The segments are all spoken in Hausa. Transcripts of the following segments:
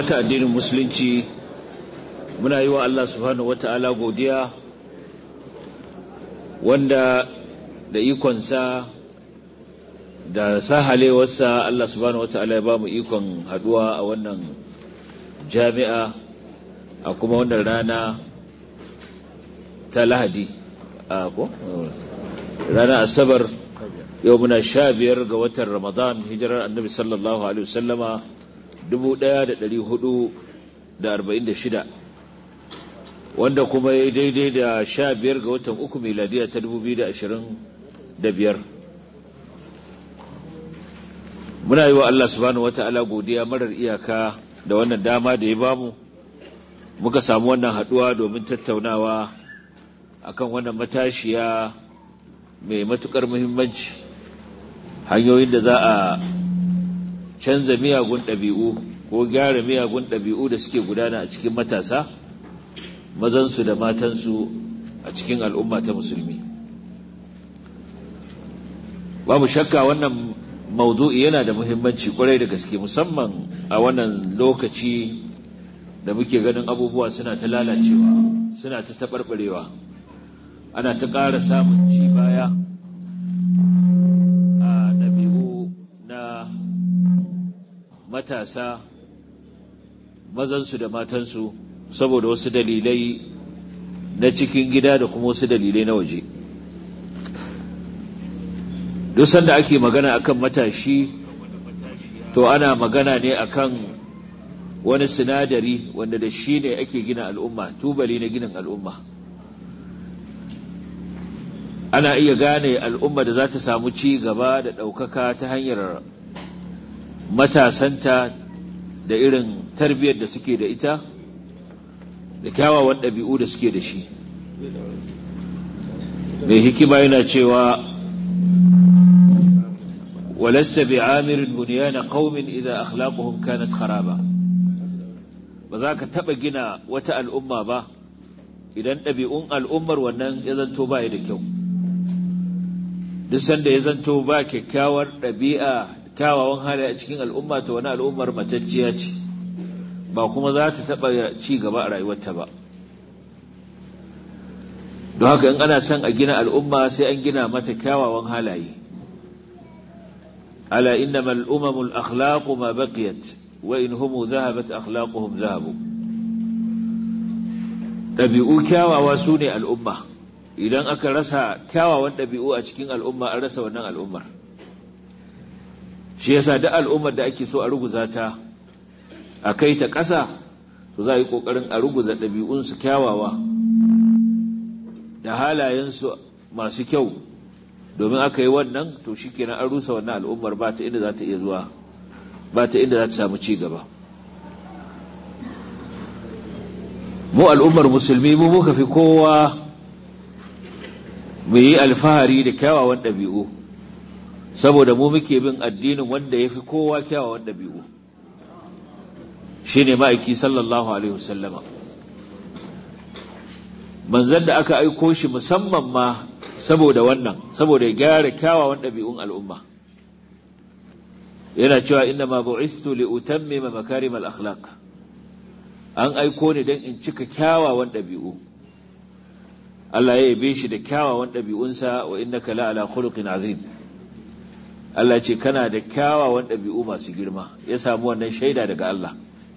ta addinin musulunci muna yi wa Allah subhanahu wata'ala godiya wanda da ikonsa da sahalewarsa Allah subhanahu wata'ala ya ba mu ikon haduwa a wannan jami'a a kuma wannan rana ta lahadi a ko rana asabar yau muna sha biyar ga watan ramadan hijirar annabi sallallahu alaihi wasallama dubu ɗaya da ɗari hudu da arba'in da shida wanda kuma ya daidai da sha biyar ga watan uku miladiya ta dubu biyu da ashirin da biyar muna yi wa Allah subhanahu wa ta'ala godiya marar iyaka da wannan dama da ya bamu muka samu wannan haɗuwa domin tattaunawa akan wannan matashiya mai matukar muhimmanci hanyoyin da za a canza miyagun ɗabi'u ko gyara miyagun ɗabi'u da suke gudana a cikin matasa mazansu da matansu a cikin al'umma ta musulmi babu shakka wannan maudu'i yana da muhimmanci kwarai da gaske musamman a wannan lokaci da muke ganin abubuwa suna ta lalacewa suna ta taɓarɓarewa ana ta ƙara samun ci baya a ɗabi'u na matasa mazansu da matansu saboda wasu dalilai na cikin gida da kuma wasu dalilai na waje duk sanda ake magana akan matashi to ana magana ne akan wani sinadari wanda da shi ne ake gina al'umma tubali na ginin al'umma ana iya gane al'umma da za ta samu ci gaba da ɗaukaka ta hanyar matasanta da irin tarbiyyar da suke da ita da kyawawan ɗabi'u da suke da shi mai hikima yana cewa walasta bi amirin buniyana qaumin idan akhlaquhum kanat kharaba ba za ka taɓa gina wata al'umma ba idan ɗabi'un al'ummar wannan ya zanto ba da kyau duk sanda ya zanto ba kyakkyawar ɗabi'a kyawawan hali a cikin al'umma ta wani al'ummar matacciya ce ba kuma za ta taɓa ci gaba a rayuwarta ba don haka in ana son a gina al'umma sai an gina mata kyawawan halaye ala innama al'umamul akhlaqu ma baqiyat wa in humu zahabat akhlaquhum zahabu ɗabi'u kyawawa su ne al'umma idan aka rasa kyawawan ɗabi'u a cikin al'umma an rasa wannan al'ummar shi yasa duk al'ummar da ake so a ruguza ta a kai ta ƙasa to za a yi ƙoƙarin a ruguza ɗabi'unsu kyawawa da halayensu masu kyau domin aka yi wannan to shi kenan an rusa wannan al'ummar ba ta inda za ta iya zuwa ba ta inda za ta samu ci gaba mu al'ummar musulmi mu muka fi kowa mu yi alfahari da kyawawan ɗabi'u saboda mu muke bin addinin wanda ya fi kowa kyawawan ɗabi'u shi ne ma'aiki sallallahu alaihi wasallama manzan da aka aiko shi musamman ma saboda wannan saboda ya gyara kyawawan ɗabi'un al'umma yana cewa inna ma bu'istu li utammima makarim al-akhlaq an aiko ni dan in cika kyawawan ɗabi'u Allah ya yabe shi da kyawawan ɗabi'unsa wa innaka la ala khuluqin azim Allah ce kana da kyawawan ɗabi'u masu girma ya samu wannan shaida daga Allah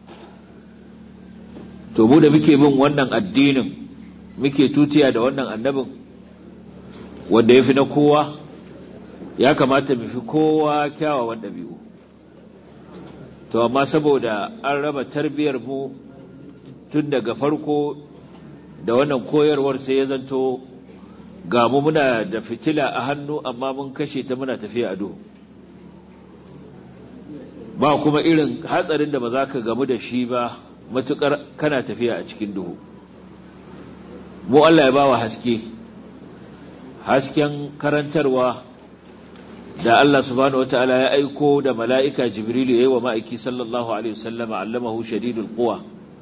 to mu da muke bin wannan addinin muke tutiya da wannan annabin wanda ya fi na kowa ya kamata mu fi kowa kyawawan ɗabi'u to amma saboda an raba tarbiyar mu tun daga farko da wannan koyarwar sai ya zanto ga mu muna da fitila a hannu amma mun kashe ta muna tafiya a duhu ba kuma irin hatsarin da ba za ka gamu da shi ba matukar kana tafiya a cikin duhu mu Allah ya bawa haske hasken karantarwa da Allah subhanahu wataala ya aiko da mala'ika Jibrilu yayi wa ma'aiki sallallahu alaihi wasallama allamahu shadidul quwa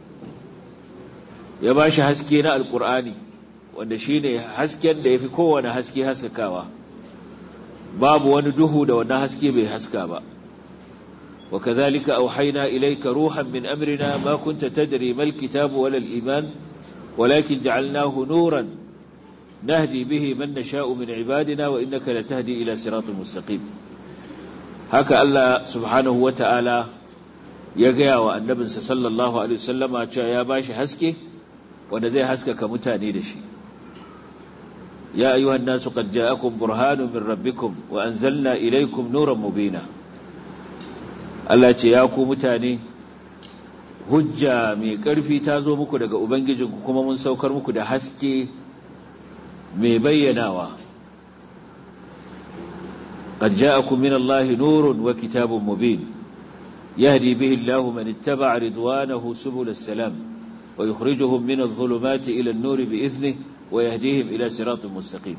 ya bashi haske na alqur'ani wanda shine hasken da yafi kowane haske haskakawa babu wani duhu da wannan haske bai haska ba وكذلك أوحينا إليك روحا من أمرنا ما كنت تدري ما الكتاب ولا الإيمان ولكن جعلناه نورا نهدي به من نشاء من عبادنا وإنك لتهدي إلى صراط مستقيم هكا الله سبحانه وتعالى يقيا والنبي صلى الله عليه وسلم يا باشي حسكي ونزي حسكك كمتاني دشي يا أيها الناس قد جاءكم برهان من ربكم وأنزلنا إليكم نورا مبينا Allah ce ya ku mutane hujja mai ƙarfi ta zo muku daga Ubangijinku kuma mun saukar muku da haske mai bayyanawa قد جاءكم من الله نور وكتاب مبين يهدي به الله من اتبع رضوانه سبل السلام ويخرجهم من الظلمات إلى النور بإذنه ويهديهم إلى صراط مستقيم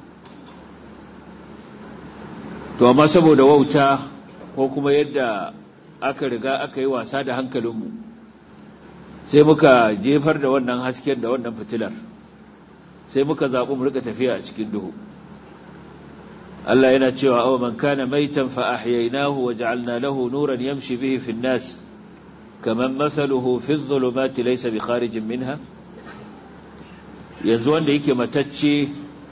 to amma saboda wauta ko kuma yadda aka riga aka yi wasa da hankalinmu sai muka jefar da wannan hasken da wannan fitilar sai muka zaɓi mu rika tafiya a cikin duhu Allah yana cewa aw man kana maitan fa ahyaynahu wa ja'alna lahu nuran yamshi bihi fi an-nas kaman mathaluhu fi adh-dhulumati laysa bi kharijin minha yanzu wanda yake matacce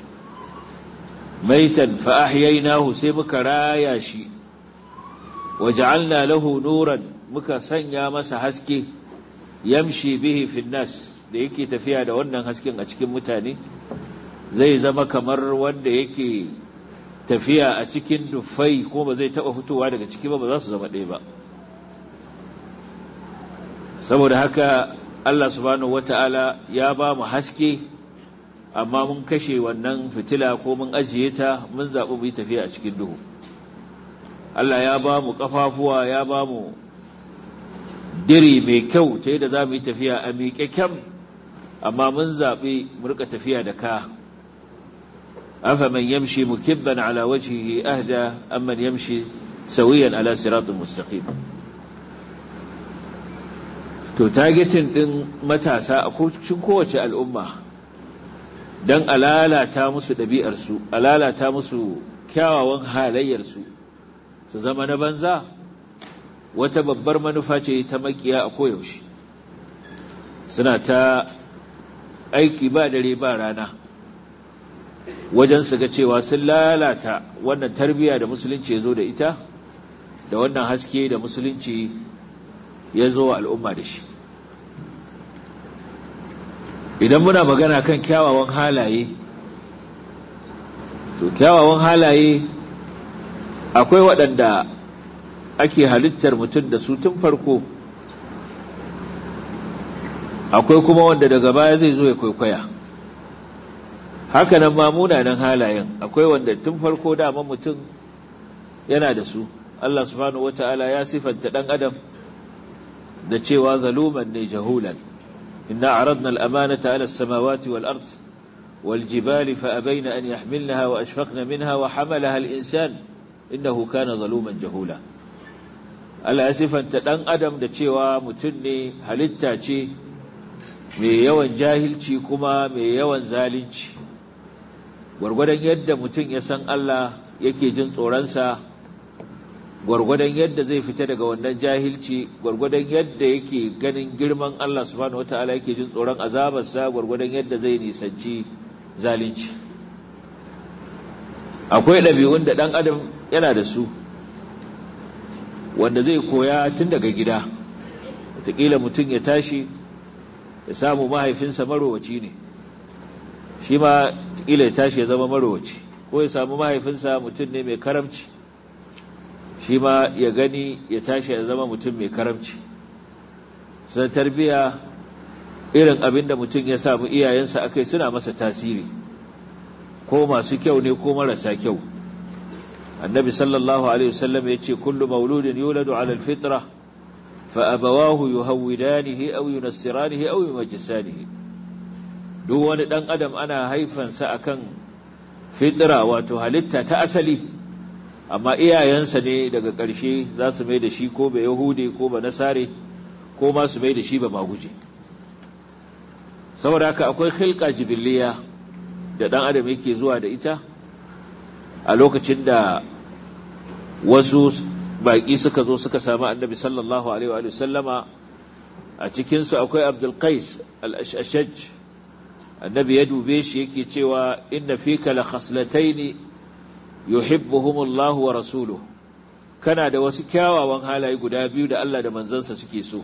maitan fa ahyaynahu sai muka raya shi waja'alna lahu nuran muka sanya masa haske yamshi bihi fi nas da yake tafiya da wannan hasken a cikin mutane zai zama kamar wanda yake tafiya a cikin dufai ko ba zai taba fitowa daga ciki ba ba za su zama ɗaya ba saboda haka Allah subhanahu wata'ala ya ba mu haske amma mun kashe wannan fitila ko mun ajiye ta mun zaɓi mu yi tafiya a cikin duhu Allah ya ba mu ƙafafuwa ya ba mu diri mai kyau ta yadda za mu yi tafiya a miƙe kyam amma mun zaɓi mu rika tafiya da ka afa man yamshi mukibban ala wajhihi ahda amman yamshi sawiyan ala siratin mustaqim to targetin din matasa a cikin kowace al'umma dan alalata musu ɗabi'arsu alalata musu kyawawan halayyarsu su zama na banza wata babbar manufa ce ta makiya a koyaushe suna ta aiki ba dare ba rana wajen su ga cewa sun lalata wannan tarbiyya da musulunci ya zo da ita da wannan haske da musulunci ya zo wa al'umma da shi idan muna magana kan kyawawan halaye to kyawawan halaye akwai waɗanda ake halittar mutum da su tun farko akwai kuma wanda daga baya zai zo ya kwaikwaya hakanan ma munanan halayen akwai wanda tun farko dama mutum yana da su Allah subhanahu wata'ala ya sifanta ɗan adam da cewa zaluman ne jahulan inna aradna al-amanata ala as-samawati wal ard wal jibali fa abaina an yahmilnaha wa ashfaqna minha wa hamalaha al-insan innahu kana zaluman jahula Allah ya sifanta ɗan adam da cewa mutum ne halitta ce mai yawan jahilci kuma mai yawan zalunci gwargwadon yadda mutum ya san Allah yake jin tsoronsa gwargwadon yadda zai fita daga wannan jahilci gwargwadon yadda yake ganin girman Allah subhanahu wataala yake jin tsoron azabarsa gwargwadon yadda zai nisanci zalunci akwai ɗabi'un da ɗan adam yana da su wanda zai koya tun daga gida wataƙila mutum ya tashi ya samu mahaifinsa marowaci ne shi ma wataƙila ya tashi ya zama marowaci ko ya samu mahaifinsa mutum ne mai karamci shi ma ya gani ya tashi ya zama mutum mai karamci sun tarbiya irin abin da mutum ya samu iyayensa akai suna masa tasiri ko masu kyau ne ko marasa kyau النبي صلى الله عليه وسلم يتي كل مولود يولد على الفطرة فأبواه يهودانه أو ينصرانه أو يمجسانه دون دان أدم أنا هيفا سأكن فطرة وتهلتا تأسلي أما إيا ينسني daga ƙarshe za su mai da shi ko ba Yahudi ko ba Nasare ko ma su mai da shi ba maguje saboda haka akwai khilqa jibiliya da dan adam yake zuwa da ita a lokacin da wasu baƙi suka zo suka samu annabi sallallahu alaihi wa sallama a cikinsu akwai abdul qais al-ashaj annabi ya dube shi yake cewa inna fika la khaslataini yuhibbuhumullahu wa rasuluhu kana da wasu kyawawan halaye guda biyu da Allah da manzansa suke so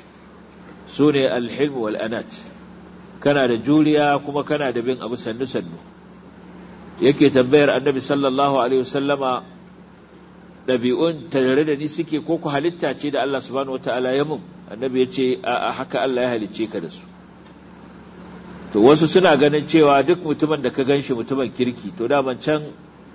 su ne alhilm wal anat kana da juriya kuma kana da bin abu sannu sannu yake tambayar annabi sallallahu alaihi wasallama ɗabi'un tare da ni suke ko ku halitta ce da Allah subhanahu wataala ya mun annabi ya ce a haka Allah ya halicce ka da su to wasu suna ganin cewa duk mutumin da ka ganshi mutumin kirki to daman can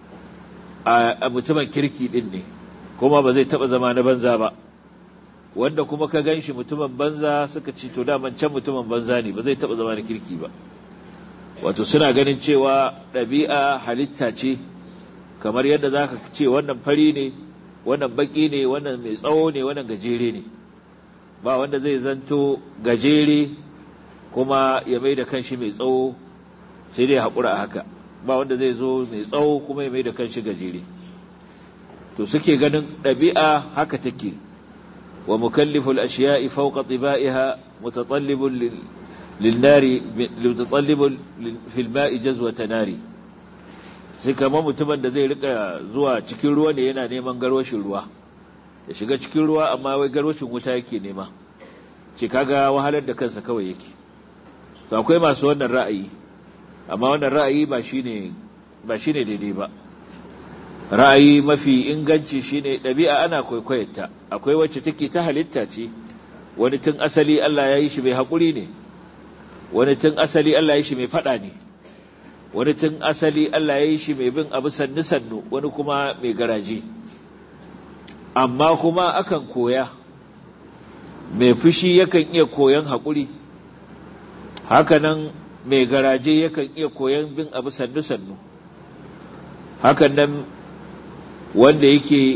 a mutumin kirki din ne kuma ba zai taba zama na banza ba wanda kuma ka gan shi mutumin banza suka ce to daman can mutumin banza ne ba zai taba zama na kirki ba wato suna ganin cewa ɗabi'a halitta ce kamar yadda za ka ce wannan fari ne wannan baki ne wannan mai tsawo ne wannan gajere ne ba wanda zai zanto gajere kuma ya mai da kanshi mai tsawo sai dai haƙura a haka ba wanda zai zo mai tsawo kuma ya mai da kanshi gajere to suke ganin ɗabi'a haka take wa mukalliful ashiya'i fawqa tibaiha mutatallibun lin-nari mutatallibun fil ma'i jazwata nari sai kamar mutumin da zai rika zuwa cikin ruwa ne yana neman garwashin ruwa ya shiga cikin ruwa amma wai garwashin wuta yake nema ce kaga wahalar da kansa kawai yake to akwai masu wannan ra'ayi amma wannan ra'ayi ba shine ba shine daidai ba ra'ayi mafi inganci shine ɗabi'a ana kwaikwayarta akwai wacce take ta halitta ce wani tun asali Allah ya yi shi mai haƙuri ne wani tun asali Allah ya yi shi mai faɗa ne wani tun asali Allah ya yi shi mai bin abu sannu sannu wani kuma mai garaje amma kuma akan koya mai fushi yakan iya koyan haƙuri hakanan mai garaje yakan iya koyan bin abu sannu sannu hakan nan wanda yake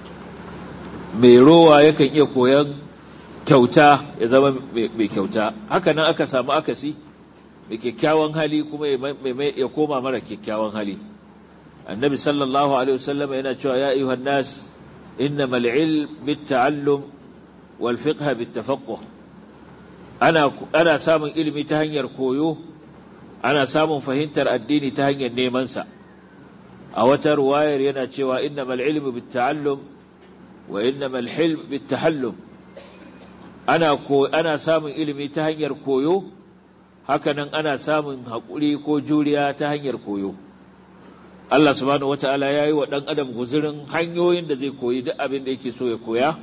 mai rowa yakan iya koyan kyauta ya zama mai kyauta haka nan aka samu akasi mai kyakkyawan hali kuma ya koma mara kyakkyawan hali annabi sallallahu alaihi wasallam yana cewa ya ayyuhan nas innamal ilm bitta'allum wal fiqh bittafaqquh ana ana samun ilimi ta hanyar koyo ana samun fahimtar addini ta hanyar neman sa a wata ruwayar yana cewa innamal ilmu bitta'allum wa innamal hilm bittahallum ana ko ana samun ilimi ta hanyar koyo hakanan ana samun haƙuri ko juriya ta hanyar koyo Allah subhanahu wata'ala ya yi wa ɗan adam guzurin hanyoyin da zai koyi duk abin da yake so ya koya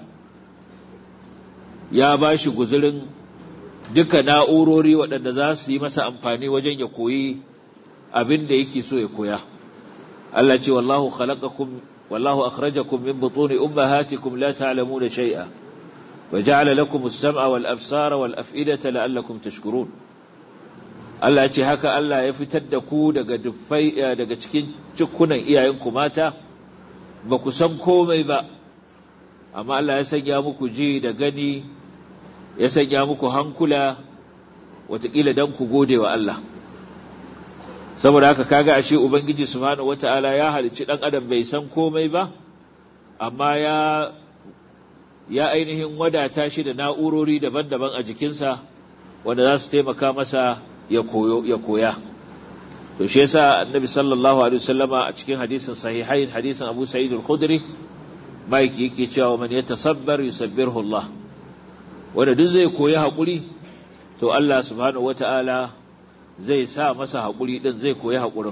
ya ba shi guzurin duka na'urori waɗanda za su yi masa amfani wajen ya koyi abin da yake so ya koya Allah ce wallahu khalaqakum wallahu akhrajakum min butuni ummahatikum la ta'lamuna shay'a wa ja'ala lakum as-sam'a wal absara wal af'idata la'allakum tashkurun Allah ce haka Allah ya fitar da ku daga dufai daga cikin cikunan iyayenku mata ba ku san komai ba amma Allah ya sanya muku ji da gani ya sanya muku hankula watakila dan ku gode wa Allah saboda haka kaga ashe ubangiji subhanahu wataala ya halicci dan adam bai san komai ba amma ya ya ainihin wadata shi da na'urori daban-daban a jikinsa wanda za su taimaka masa ya koyo ya koya to shi yasa annabi sallallahu alaihi wasallama a cikin hadisin sahihain hadisin Abu Sa'id al-Khudri maiki yake cewa man yatasabbar yusabbirhu Allah wanda duk zai koyi hakuri to Allah subhanahu wataala zai sa masa hakuri din zai koyi hakurin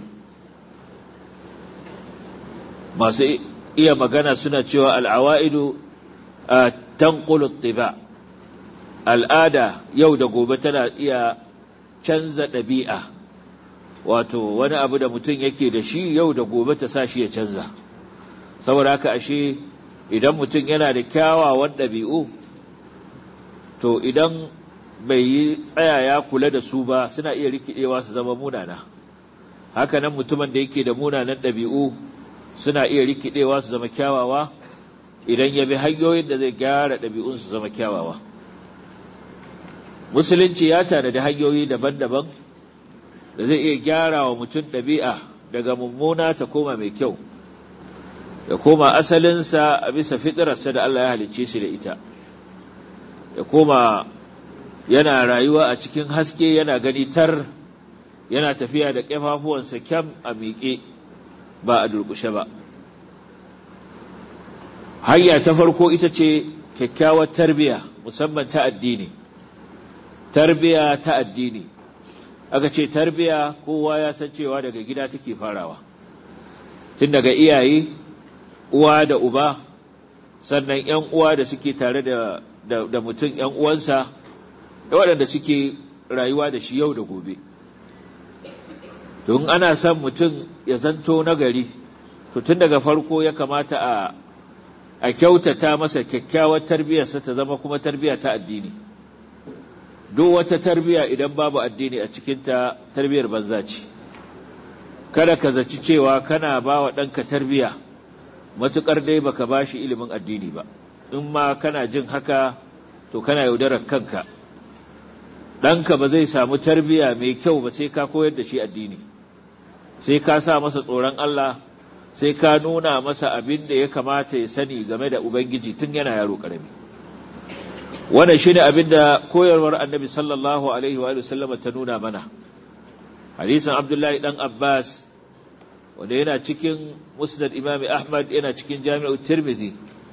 masu iya magana suna cewa al-awaidu tanqulu at-tiba al'ada yau da gobe tana iya canza ɗabi'a wato wani abu da mutum yake da shi yau da gobe ta sa shi ya canza saboda haka ashe idan mutum yana da kyawawan ɗabi'u to idan bai yi tsaya ya kula da su ba suna iya rikidewa su zama munana haka nan mutumin da yake da munanan ɗabi'u suna iya rikidewa su zama kyawawa idan ya bi hanyoyin da zai gyara ɗabi'un su zama kyawawa musulunci ya tanadi hanyoyi daban-daban da zai iya gyara wa mutum ɗabi'a daga mummuna ta koma mai kyau ya koma asalinsa a bisa fitirarsa da Allah ya halicce shi da ita ya koma yana rayuwa a cikin haske yana gani tar yana tafiya da ƙafafuwansa kyam a miƙe ba a durƙushe ba hanya ta farko ita ce kyakkyawar tarbiya musamman ta addini tarbiya ta addini aka ce tarbiya kowa ya san cewa daga gida take farawa tun daga iyaye uwa da uba sannan ‘yan uwa da suke tare da, da, mutum ‘yan uwansa da waɗanda suke rayuwa da shi yau da gobe don ana son mutum ya zanto nagari to tun daga farko ya kamata a a kyautata masa kyakkyawar tarbiyarsa ta zama kuma tarbiya ta addini duk wata tarbiya idan babu addini a cikinta tarbiyar banza ce kada ka zaci cewa kana ba wa ɗanka tarbiya matuƙar dai baka ba shi ilimin addini ba in ma kana jin haka to kana yaudarar kanka ɗanka ba zai samu tarbiya mai kyau ba sai ka koyar da shi addini sai ka sa masa tsoron Allah sai ka nuna masa abin da ya kamata ya sani game da Ubangiji tun yana yaro ƙarami. Wannan shi ne abin da koyarwar annabi sallallahu Alaihi wa sallam ta nuna mana. Hadisan Abdullahi ɗan Abbas, wanda yana cikin Musnad Imam Ahmad yana cikin Jami'ar Tirmidhi.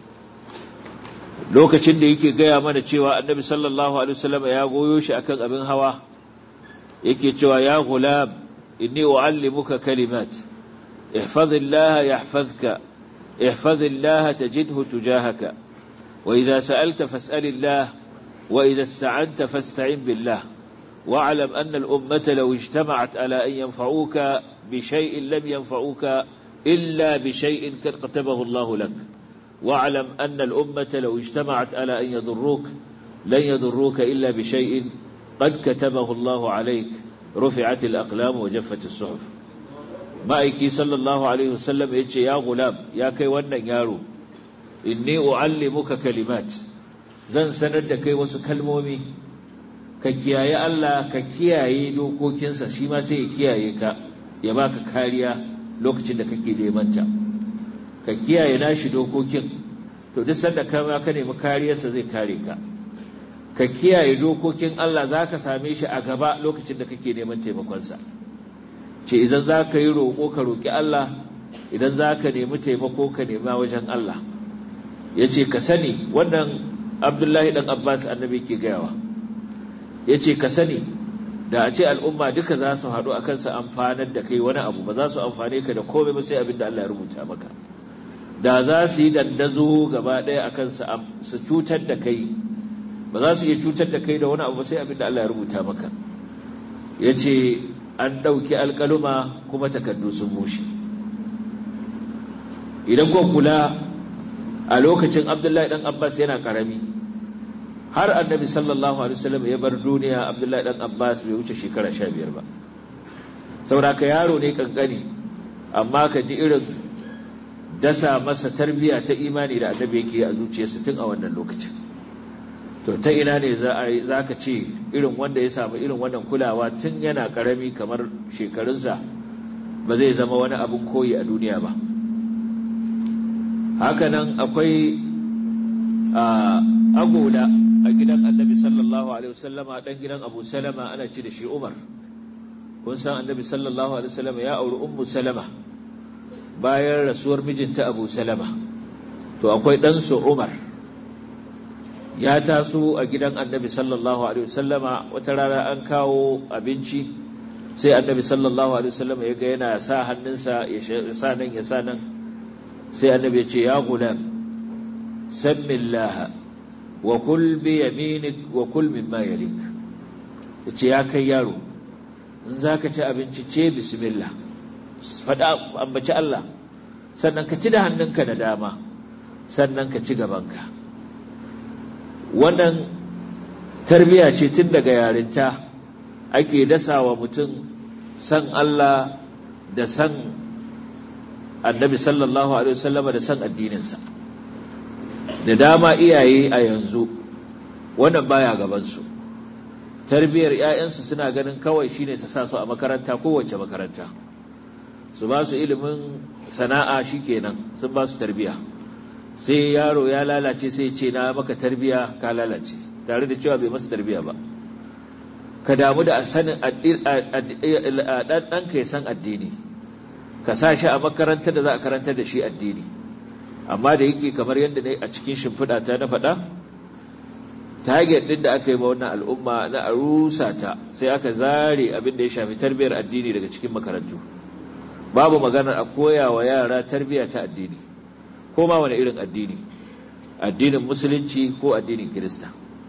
Lokacin da yake gaya mana cewa annabi sallallahu Alaihi wasallam ya goyo shi akan abin hawa, yake cewa ya gulam inni u'allimuka kalimat. احفظ الله يحفظك احفظ الله تجده تجاهك وإذا سألت فاسأل الله وإذا استعنت فاستعن بالله واعلم أن الأمة لو اجتمعت على أن ينفعوك بشيء لم ينفعوك إلا بشيء قد كتبه الله لك واعلم أن الأمة لو اجتمعت على أن يضروك لن يضروك إلا بشيء قد كتبه الله عليك رفعت الأقلام وجفت الصحف ma'aiki sallallahu alaihi wasallam ya ce ya gulam ya kai wannan yaro inni u'allimuka kalimat zan sanar da kai wasu kalmomi ka kiyaye Allah ka kiyaye dokokinsa shi ma sai ya kiyaye ka ya baka kariya lokacin da kake nemanta ka kiyaye nashi dokokin to duk sanda ka ka nemi kariyarsa zai kare ka ka kiyaye dokokin Allah zaka same shi a gaba lokacin da kake neman taimakonsa ce idan za ka yi roƙo ka roƙi Allah idan za ka nemi taimako ka nema wajen Allah ya ce ka sani wannan abdullahi ɗan abbas annabi ke gayawa ya ce ka sani da a ce al'umma duka za su haɗu a kansa amfanar da kai wani abu ba za su amfane ka da komai ba sai abin da Allah ya rubuta maka da za su yi dandazo gaba ɗaya a kansa su cutar da kai ba za su iya cutar da kai da wani abu ba sai abin da Allah ya rubuta maka ya ce an ɗauki alƙaluma kuma takardu sun bushe idan ko kula a lokacin abdullahi ɗan abbas yana ƙarami har annabi sallallahu alaihi wasallam ya bar duniya abdullahi ɗan abbas bai wuce shekara sha biyar ba sauraka yaro ne ƙanƙani amma ka ji irin dasa masa tarbiyya ta imani da annabi yake a zuciyarsa tun a wannan lokacin to ta ina ne za ka ce irin wanda ya samu irin wannan kulawa tun yana karami kamar shekarunsa ba zai zama wani abin koyi a duniya ba hakanan akwai agola a gidan annabi sallallahu alaihi wasallama dan gidan abu salama ana ci da shi umar kun san annabi sallallahu alaihi wasallama ya auri ummu salama bayan rasuwar mijinta abu salama to akwai ɗansu umar ya taso a gidan annabi sallallahu alaihi wasallama wata rana an kawo abinci sai annabi sallallahu alaihi wasallama ya ga yana sa hannunsa ya sa nan ya sa nan sai annabi ya ce ya gulam sammillah wa kul bi yaminik wa kul mimma yalik yace ya kai yaro in zaka ci abinci ce bismillah fada ambaci Allah sannan ka ci da hannunka da dama sannan ka ci gabanka wannan tarbiya ce tun daga yarinta ake dasa wa mutum san Allah da san annabi sallallahu alaihi wasallama da san addininsa da dama iyaye a yanzu wannan baya gabansu tarbiyar 'ya'yansu suna ganin kawai shine ta sa su a makaranta kowace makaranta su ba su ilimin sana'a shikenan sun ba su tarbiya sai yaro ya lalace sai ce na maka tarbiya ka lalace tare da cewa bai masa tarbiya ba ka damu da sanin ɗanka ya san addini ka sa shi a makarantar da za a karantar da shi addini amma da yake kamar yadda ne a cikin shimfiɗa ta na faɗa target ɗin da aka yi ma wannan al'umma na a rusa ta sai aka zare abin da ya shafi tarbiyyar addini daga cikin makarantu babu maganar a koya wa yara tarbiyya ta addini ko ma wani irin addini addinin musulunci ko addinin kirista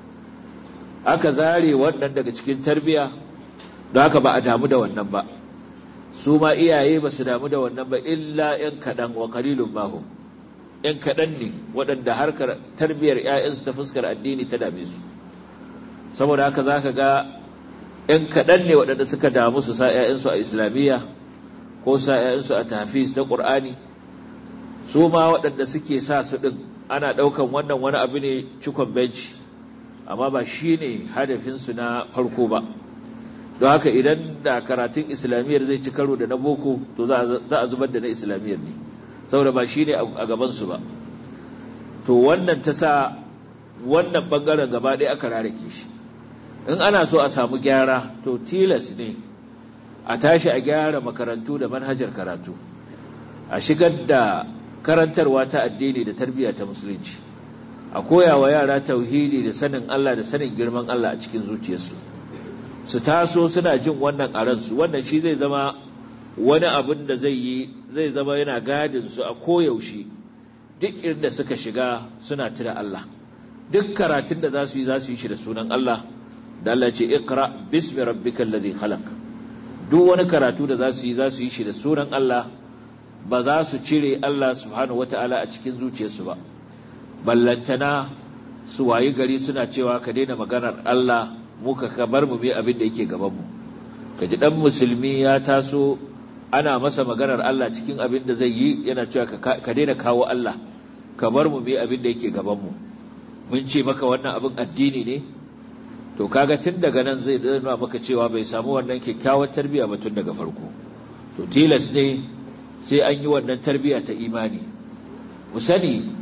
aka zare wannan daga cikin tarbiyya don haka ba a damu da wannan ba su ma iyaye ba su damu da wannan ba illa ‘yan kaɗan wa kalilun mahu ‘yan kaɗan ne waɗanda harkar tarbiyyar ‘ya'yansu ta fuskar addini ta dame su saboda haka za ka ga ‘yan kaɗan ne waɗanda suka damu su sa ‘ya'yansu a islamiyya ko sa ‘ya'yansu a tafis na ƙur'ani su ma waɗanda suke sa su ɗin ana ɗaukan wannan wani abu ne cikon benci amma ba shi ne hadafinsu na farko ba don haka idan da karatun islamiyyar zai ci karo da na boko to za a zubar da na islamiyyar ne saboda ba shi ne a gabansu ba to wannan ta sa wannan ɓangaren gaba ɗaya aka rarake shi in ana so a samu gyara to tilas ne a tashi a gyara makarantu da manhajar karatu a shigar da karantarwa ta addini da tarbiyya ta musulunci a koya wa yara tauhidi da sanin Allah da sanin girman Allah a cikin zuciyarsu su taso suna jin wannan a ransu wannan shi zai zama wani abin da zai yi zai zama yana gadin su a koyaushe duk inda suka shiga suna tuna Allah duk karatun da za su yi za su yi shi da sunan Allah da Allah ce iqra bismi rabbikal ladhi khalaq duk wani karatu da za su yi za su yi shi da sunan Allah ba za su cire Allah subhanahu wata'ala a cikin zuciyarsu ba ballantana su wayi gari suna cewa ka daina maganar Allah muka kamar mu bi abin da yake gaban mu kaji dan musulmi ya taso ana masa maganar Allah cikin abin da zai yi yana cewa ka daina kawo Allah kamar mu bi abin da yake gaban mu mun ce maka wannan abin addini ne to kaga tun daga nan zai nuna maka cewa bai samu wannan kyakkyawar tarbiyya ba tun daga farko to tilas ne sai an yi wannan tarbiyya ta imani mu sani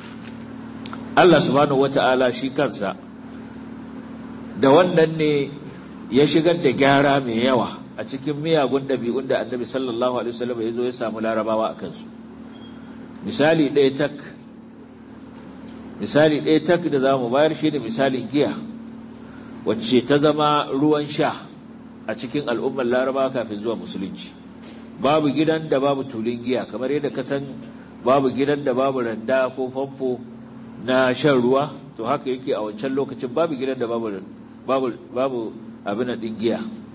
Allah subhanahu wata'ala shi kansa da wannan ne ya shigar da gyara mai yawa a cikin miyagun ɗabi'un da annabi sallallahu alaihi wasallam ya zo ya samu larabawa a kansu misali ɗaya tak misali ɗaya tak da za mu bayar shi ne misalin giya wacce ta zama ruwan sha a cikin al'ummar larabawa kafin zuwa musulunci babu gidan da babu tulin giya kamar yadda ka san babu gidan da babu randa ko famfo na shan ruwa to haka yake a wancan lokacin babu gidan da babu babu babu abin din giya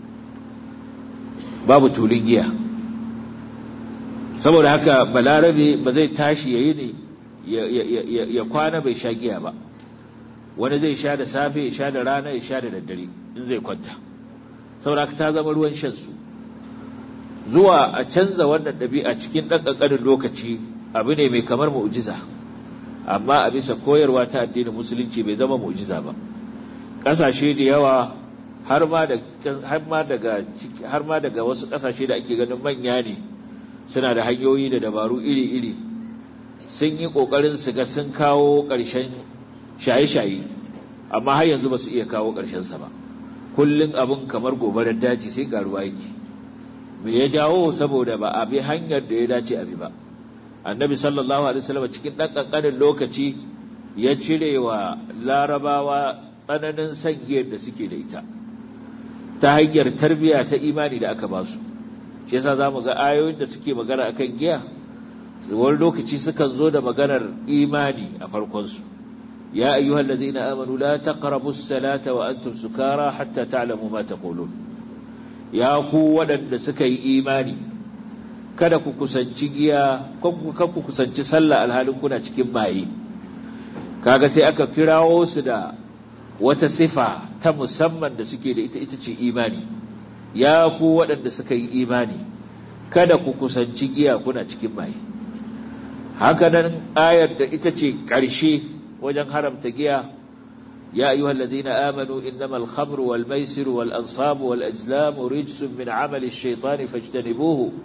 babu tulin giya saboda haka balarabe ba zai tashi yayi ne ya kwana bai sha giya ba wani zai sha da safe ya sha da rana ya sha da daddare in zai kwanta saboda haka ta zama ruwan shan su zuwa a canza wannan ɗabi'a cikin ɗan ƙanƙanin lokaci abu ne mai kamar mu'jiza amma a bisa koyarwa ta addinin musulunci bai zama mu'jiza ba ƙasashe da yawa har ma daga har ma daga wasu ƙasashe da ake ganin manya ne suna da hanyoyi da dabaru iri-iri sun yi ƙoƙarin su ga sun kawo ƙarshen shaye-shaye amma har yanzu ba su iya kawo ƙarshensa ba kullum abin kamar gobarar daji sai ƙaruwa yake me ya jawo saboda ba a bi hanyar da ya dace a bi ba annabi sallallahu alaihi wasallam cikin dan kankanin lokaci ya cire wa larabawa tsananin sangiyar da suke da ita ta hanyar tarbiyya ta imani da aka ba su shi yasa zamu ga ayoyin da suke magana akan giya wani lokaci sukan zo da maganar imani a farkon su ya ayyuhal ladina amanu la taqrabus salata wa antum sukara hatta ta'lamu ma taqulun ya ku waɗanda suka yi imani kada ku kusanci giya kan ku kusanci sallah alhalin kuna cikin maye kaga sai aka kirawo su da wata sifa ta musamman da suke da ita ita ce imani ya ku waɗanda suka yi imani kada ku kusanci giya kuna cikin maye haka nan ayar da ita ce ƙarshe wajen haramta giya يا أيها الذين آمنوا إنما الخمر والميسر والأنصاب والأزلام رجس من عمل الشيطان فاجتنبوه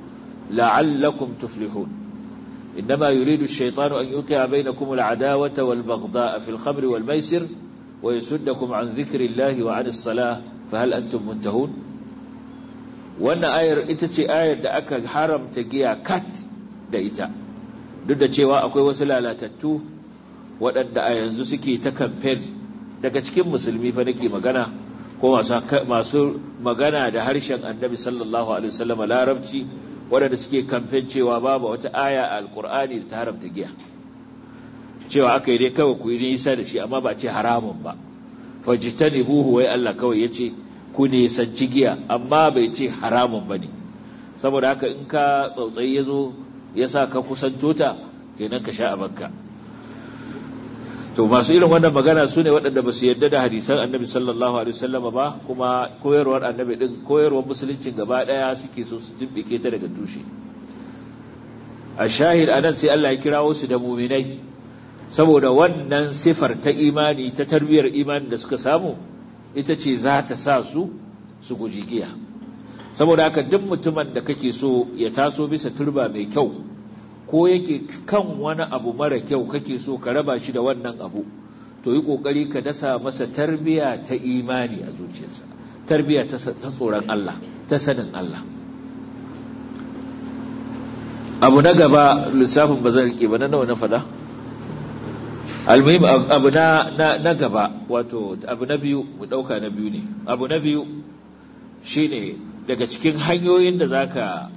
la'allakum tuflihun إنما يريد الشيطان أن يوقع بينكم العداوة والبغضاء في الخمر والميسر ويسدكم عن ذكر الله وعن الصلاة فهل أنتم منتهون وأن آير إتتي آير دا أكا حرم تقيا كات دا إتا duk cewa akwai wasu lalatattu waɗanda a yanzu suke ta kamfen daga cikin musulmi fa nake magana ko masu magana da harshen annabi sallallahu alaihi wasallam larabci waɗanda suke kamfen cewa babu wata aya a alkur'ani da ta haramta giya cewa aka yi dai kawai ku yi nisa da shi amma ba ce haramun ba fajitani buhu wai Allah kawai ya ce ku nisanci giya amma bai ce haramun ba ne saboda haka in ka tsautsayi ya zo ya sa ka kusanto ta kenan ka sha a banka to masu irin wannan magana su ne waɗanda ba su yarda da hadisan annabi sallallahu alaihi wasallama ba kuma koyarwar annabi din koyarwar musuluncin gaba ɗaya suke so su jibbike ta daga tushe a shahid anan sai Allah ya kirawo su da muminai saboda wannan sifar ta imani ta tarbiyyar imani da suka samu ita ce za ta sa su su guji giya saboda haka duk mutumin da kake so ya taso bisa turba mai kyau ko yake kan wani abu mara kyau kake so ka raba shi da wannan abu to yi kokari ka dasa masa tarbiya ta imani a zuciyarsa tarbiya ta tsoron Allah ta sanin Allah abu na gaba lissafin ba zan rike ba na nawa na fada almuhim abu na na gaba wato abu na biyu mu dauka na biyu ne abu na biyu shine daga cikin hanyoyin da zaka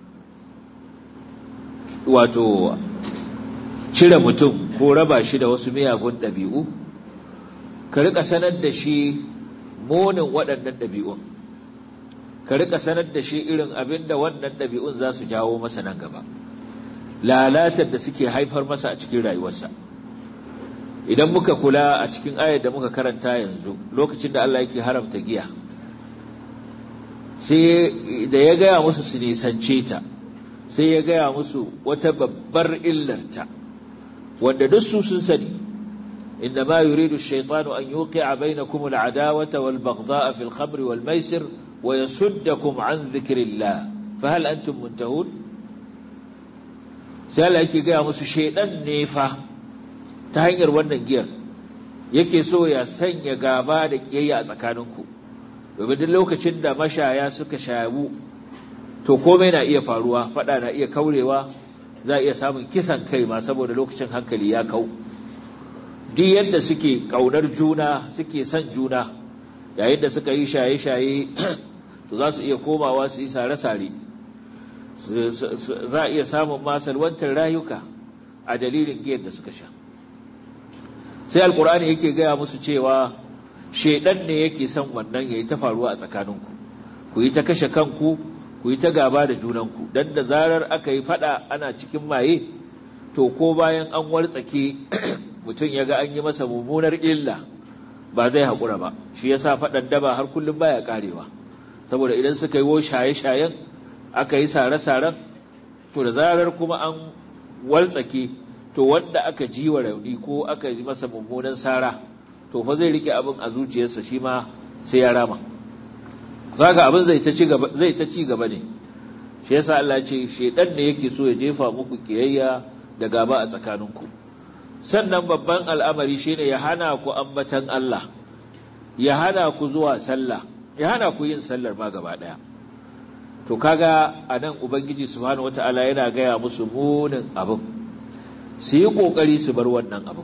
wato cire mutum ko raba shi da wasu miyagun ɗabi'u ka rika sanar da shi munin waɗannan ɗabi'un ka rika sanar da shi irin abin da wannan ɗabi'un za su jawo masa nan gaba lalatar da suke haifar masa a cikin rayuwarsa idan muka kula a cikin ayar da muka karanta yanzu lokacin da Allah yake haramta giya sai da ya gaya musu su nisance ta sai ya gaya musu wata babbar illarta wanda duk su sun sani inda ma yuridu ash-shaytanu an yuqi'a bainakum al-adawata wal-baghdha'a fil khamri wal-maisir wa yasuddakum an dhikrillah fa hal antum muntahun sai Allah yake gaya musu shaydan ne fa ta hanyar wannan giyar yake so ya sanya gaba da kiyayya a tsakaninku domin duk lokacin da mashaya suka shayabu to komai na iya faruwa fada na iya kaurewa za a iya samun kisan kai ma saboda lokacin hankali ya kau duk yadda suke kaunar juna suke son juna yayin da suka yi shaye-shaye to za su iya komawa su yi sare-sare za a iya samun masalwantar rayuka a dalilin giyar da suka sha sai alkur'ani yake gaya musu cewa shaidan ne yake son wannan ya yi ta faruwa a tsakaninku ku yi ta kashe kanku ku yi ta gaba da junanku don da zarar aka yi fada ana cikin maye to ko bayan an wartsake mutum ya ga an yi masa mummunar illa ba zai haƙura ba shi ya sa faɗan daba har kullum baya ƙarewa saboda idan suka yi wo shaye-shayen aka yi sare-saren to da zarar kuma an wartsake to wanda aka ji wa rauni ko aka yi masa mummunan sara to fa zai rike abin a zuciyarsa shi ma sai ya rama zaka abin zai ta ci gaba zai ta ci gaba ne shi yasa Allah ya ce shedan ne yake so ya jefa muku kiyayya da gaba a tsakaninku sannan babban al'amari shine ya hana ku ambatan Allah ya hana ku zuwa sallah ya hana ku yin sallar ma gaba daya to kaga anan ubangiji subhanahu wataala yana gaya musu munin abin su yi kokari su bar wannan abin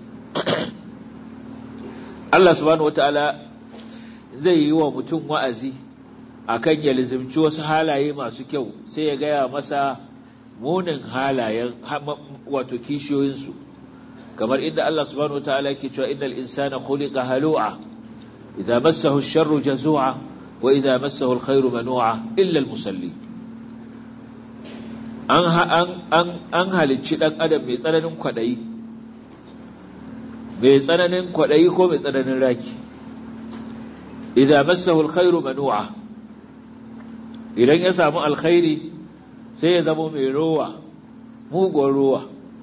Allah subhanahu wataala zai yi wa mutum wa'azi akan ya lizimci wasu halaye masu kyau sai ya gaya masa munin halayen wato kishiyoyinsu kamar inda Allah subhanahu wataala yake cewa innal insana khuliqa halu'a idza massahu ash-sharru jazu'a wa idza massahu al-khairu manu'a illa al-musalli an an an an halicci dan adam mai tsananin kwadayi mai tsananin kwadayi ko mai tsananin raki idza massahu al-khairu manu'a idan ya samu alkhairi sai ya zama mai rowa mugun rowa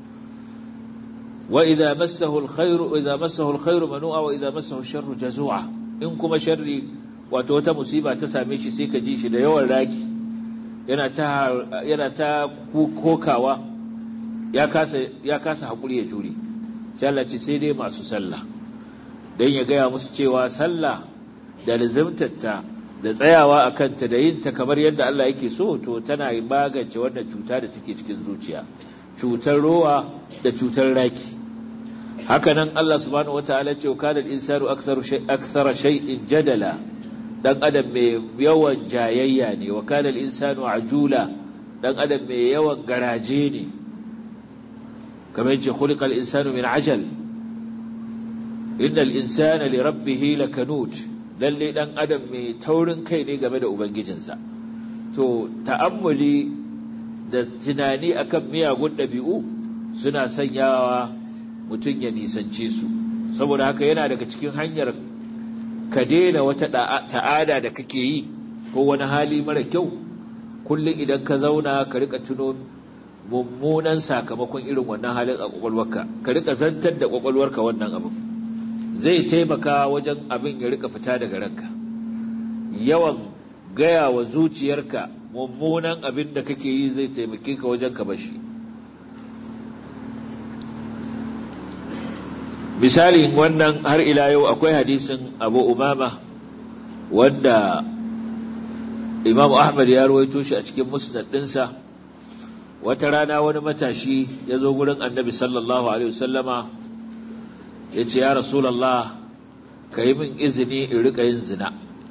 wa idza massahu alkhairu idza massahu alkhairu manu'a wa idza massahu sharru jazua in kuma sharri wato wata musiba ta same shi sai ka ji shi da yawan raki yana ta yana ta kokawa ya kasa ya kasa hakuri ya jure sai Allah ce sai dai masu sallah dan ya gaya musu cewa sallah da lazimtatta da tsayawa a kanta da yin ta kamar yadda Allah yake so to tana magance wannan cuta da take cikin zuciya cutar rowa da cutar raki hakanan Allah subhanahu wataala ce wa kana al-insanu aktharu shay akthara shay'in jadala dan adam mai yawan jayayya ne wa kana al-insanu ajula dan adam mai yawan garaje ne kamar yace khuliqal insanu min ajal innal insana li rabbih lakanut lalle dan adam mai taurin kai ne game da ubangijinsa to ta'ammuli da tunani akan miyagun ɗabi'u suna sanyawa mutum ya nisance su saboda haka yana daga cikin hanyar ka daina wata ta'ada da kake yi ko wani hali mara kyau kullum idan ka zauna ka rika tuno mummunan sakamakon irin wannan halin a kwakwalwarka ka rika zantar da kwakwalwarka wannan abin zai taimaka wajen abin ya rika fita daga ranka yawan gaya wa zuciyarka mummunan abin da kake yi zai taimake ka wajen ka bashi misalin wannan har ila yau akwai hadisin abu umama wanda imam ahmad ya ruwaito shi a cikin musnad ɗinsa wata rana wani matashi ya zo gurin annabi sallallahu alaihi wasallama ya ce ya rasulallah ka yi min izini in rika yin zina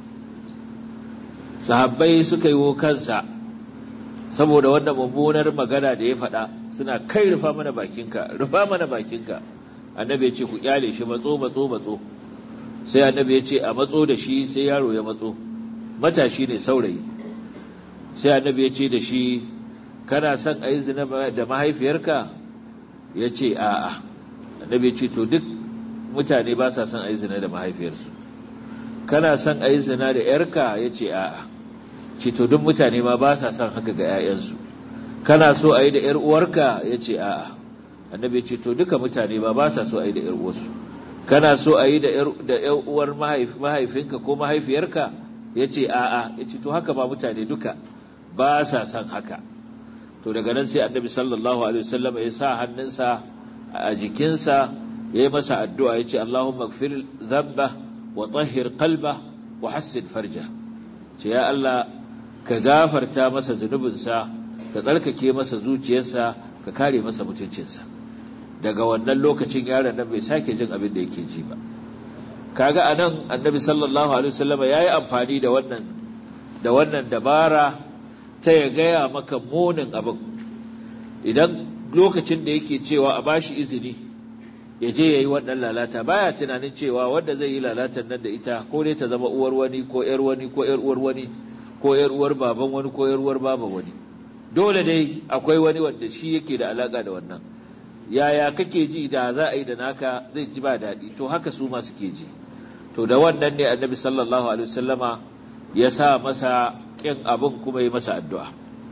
sahabbai suka yi kansa saboda wannan mummunar magana da ya faɗa suna kai rufa mana bakinka rufa mana bakinka annabi ya ce ku kyale shi matso matso matso sai annabi ya ce a matso da shi sai yaro ya matso matashi ne saurayi sai annabi ya ce da shi kana son a yi zina da mahaifiyarka ya ce a'a annabi ya ce to duk mutane ba sa son a yi zina da mahaifiyarsu kana son a yi zina da ‘yarka ya ce a'a ce to duk mutane ma ba sa son haka ga ‘ya'yansu kana so a yi da ‘yar uwarka ya ce a'a annabi ya ce to duka mutane ma ba sa so a yi da ‘yar uwarsu kana so a yi da ‘yar uwar mahaifinka ko mahaifiyarka ya ce a'a ya ce to haka ba mutane duka ba sa son haka to daga nan sai annabi sallallahu alaihi wasallam ya sa hannunsa a jikinsa ya yi masa addu'a ya ce Allahumma gfir zamba wa tahhir qalba wa hassin farja ce ya Allah ka gafarta masa zunubinsa ka tsarkake masa zuciyarsa ka kare masa mutuncinsa daga wannan lokacin yaron nan bai sake jin abin da yake ji ba kaga anan annabi sallallahu alaihi wasallam yayi amfani da wannan da wannan dabara ta ya gaya maka munin abin idan lokacin da yake cewa a bashi izini ya je ya yi wannan lalata baya tunanin cewa wanda zai yi lalatan nan da ita ko dai ta zama uwar wani ko ‘yar wani ko ‘yar uwar wani ko ‘yar uwar baban wani ko ‘yar uwar baban wani dole dai akwai wani wanda shi yake da alaka da wannan yaya kake ji da za a yi da naka zai ji ba daɗi to haka su ma suke ji to da wannan ne annabi sallallahu alaihi wasallama ya sa masa kin abin kuma ya masa addu'a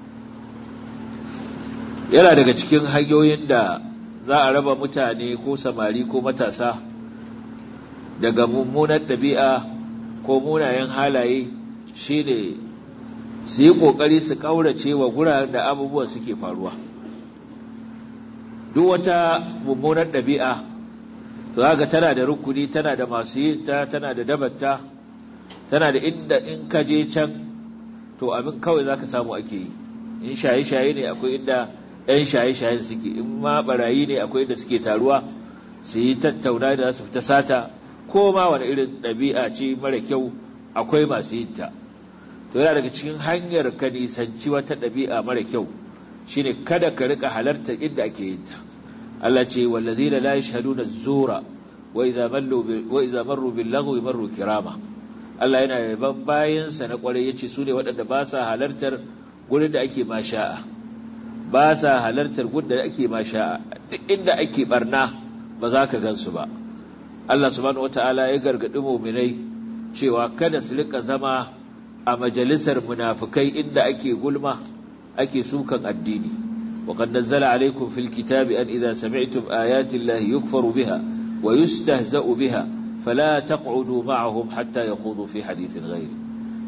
yana daga cikin hanyoyin da za a raba mutane ko samari ko matasa daga mummunar ɗabi'a ko munayen halaye shine su yi ƙoƙari su ƙaurace wa guraren da abubuwan suke faruwa duk wata mummunar ɗabi'a to ga tana da rukuni tana da masu yin ta tana da dabarta tana da inda in ka je can to abin kawai za ka samu ake yi in shaye-shaye ne akwai inda 'yan shaye-shayen suke in ma barayi ne akwai da suke taruwa su yi tattauna da su fita sata ko ma wani irin ɗabi'a ce mara kyau akwai masu yin ta to yana daga cikin hanyar ka nisanci wata ɗabi'a mara kyau shine kada ka rika halartar inda ake yin ta Allah ce wallazina la yashhaduna zura wa idza mallu wa idza marru bil lagwi marru kirama Allah yana yaban bayansa na kwarai yace su ne waɗanda ba sa halartar gurin da ake masha'a ba sa halartar gudda ake ma sha'a duk inda ake barna ba za ka gansu ba Allah subhanahu wataala ya gargadi mu'minai cewa kada su rika zama a majalisar munafikai inda ake gulma ake sukan addini wa qad nazzala alaykum fil kitabi an idza sami'tum ayati llahi yukfaru biha wa yustahza'u biha fala taq'udu ma'ahum hatta yakhudu fi hadithin ghayri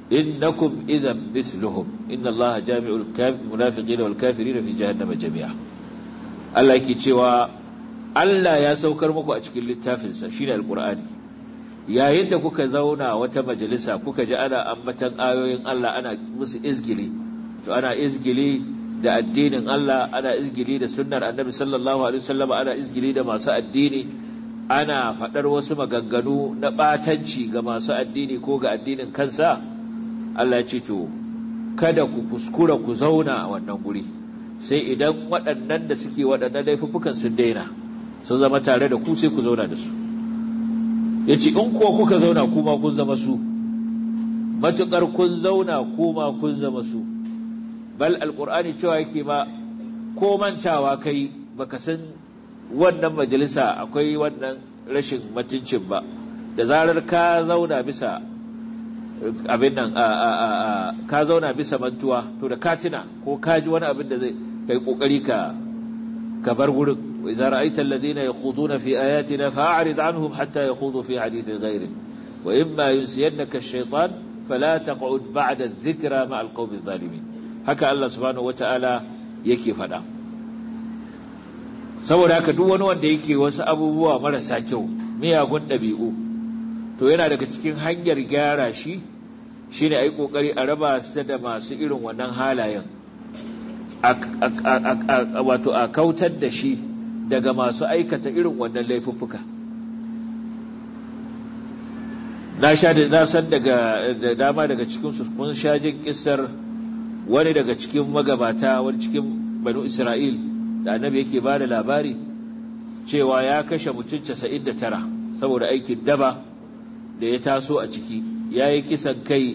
innakum idan misluhum inna Allah jami'ul munafiqina wal kafirina fi jahannama jami'a Allah yake cewa Allah ya saukar muku a cikin littafinsa shine alqur'ani yayin da kuka zauna wata majalisa kuka ji ana ambatan ayoyin Allah ana musu izgili to ana izgili da addinin Allah ana izgili da sunnar annabi sallallahu alaihi wasallam ana izgili da masu addini ana faɗar wasu maganganu na ɓatanci ga masu addini ko ga addinin kansa Allah ce to kada ku kuskura ku zauna a wannan guri sai idan waɗannan da suke waɗannan laifuffukan sun daina sun zama tare da ku sai ku zauna da su ya ce in kuwa kuka zauna kuma kun zama su matuƙar kun zauna kuma kun zama su bal alƙur'ani cewa yake ma ko mantawa kai baka san wannan majalisa akwai wannan rashin mutuncin ba da zarar ka zauna bisa abin nan ka zauna bisa mantuwa to da katina ko ka ji wani abin da zai kai kokari ka ka bar gurin idza ra'aita alladhina yakhuduna fi ayatina fa'rid anhum hatta yakhudu fi hadithin ghayri wa imma yunsiyannaka ash-shaytan fala taq'ud ba'da adh-dhikra ma'a al-qawmi adh-dhalimin haka Allah subhanahu wata'ala yake faɗa saboda haka duk wani wanda yake wasu abubuwa marasa kyau miyagun ɗabi'u to yana daga cikin hanyar gyara shi shine a yi ƙoƙari a raba su da masu irin wannan halayen wato a kautar da shi daga masu aikata irin wannan laifuffuka na sha da na san daga da dama daga cikin su kun sha jin kissar wani daga cikin magabata wani cikin banu Isra'il da annabi yake ba da labari cewa ya kashe mutum 99 saboda aikin daba da ya taso a ciki ya yi kisan kai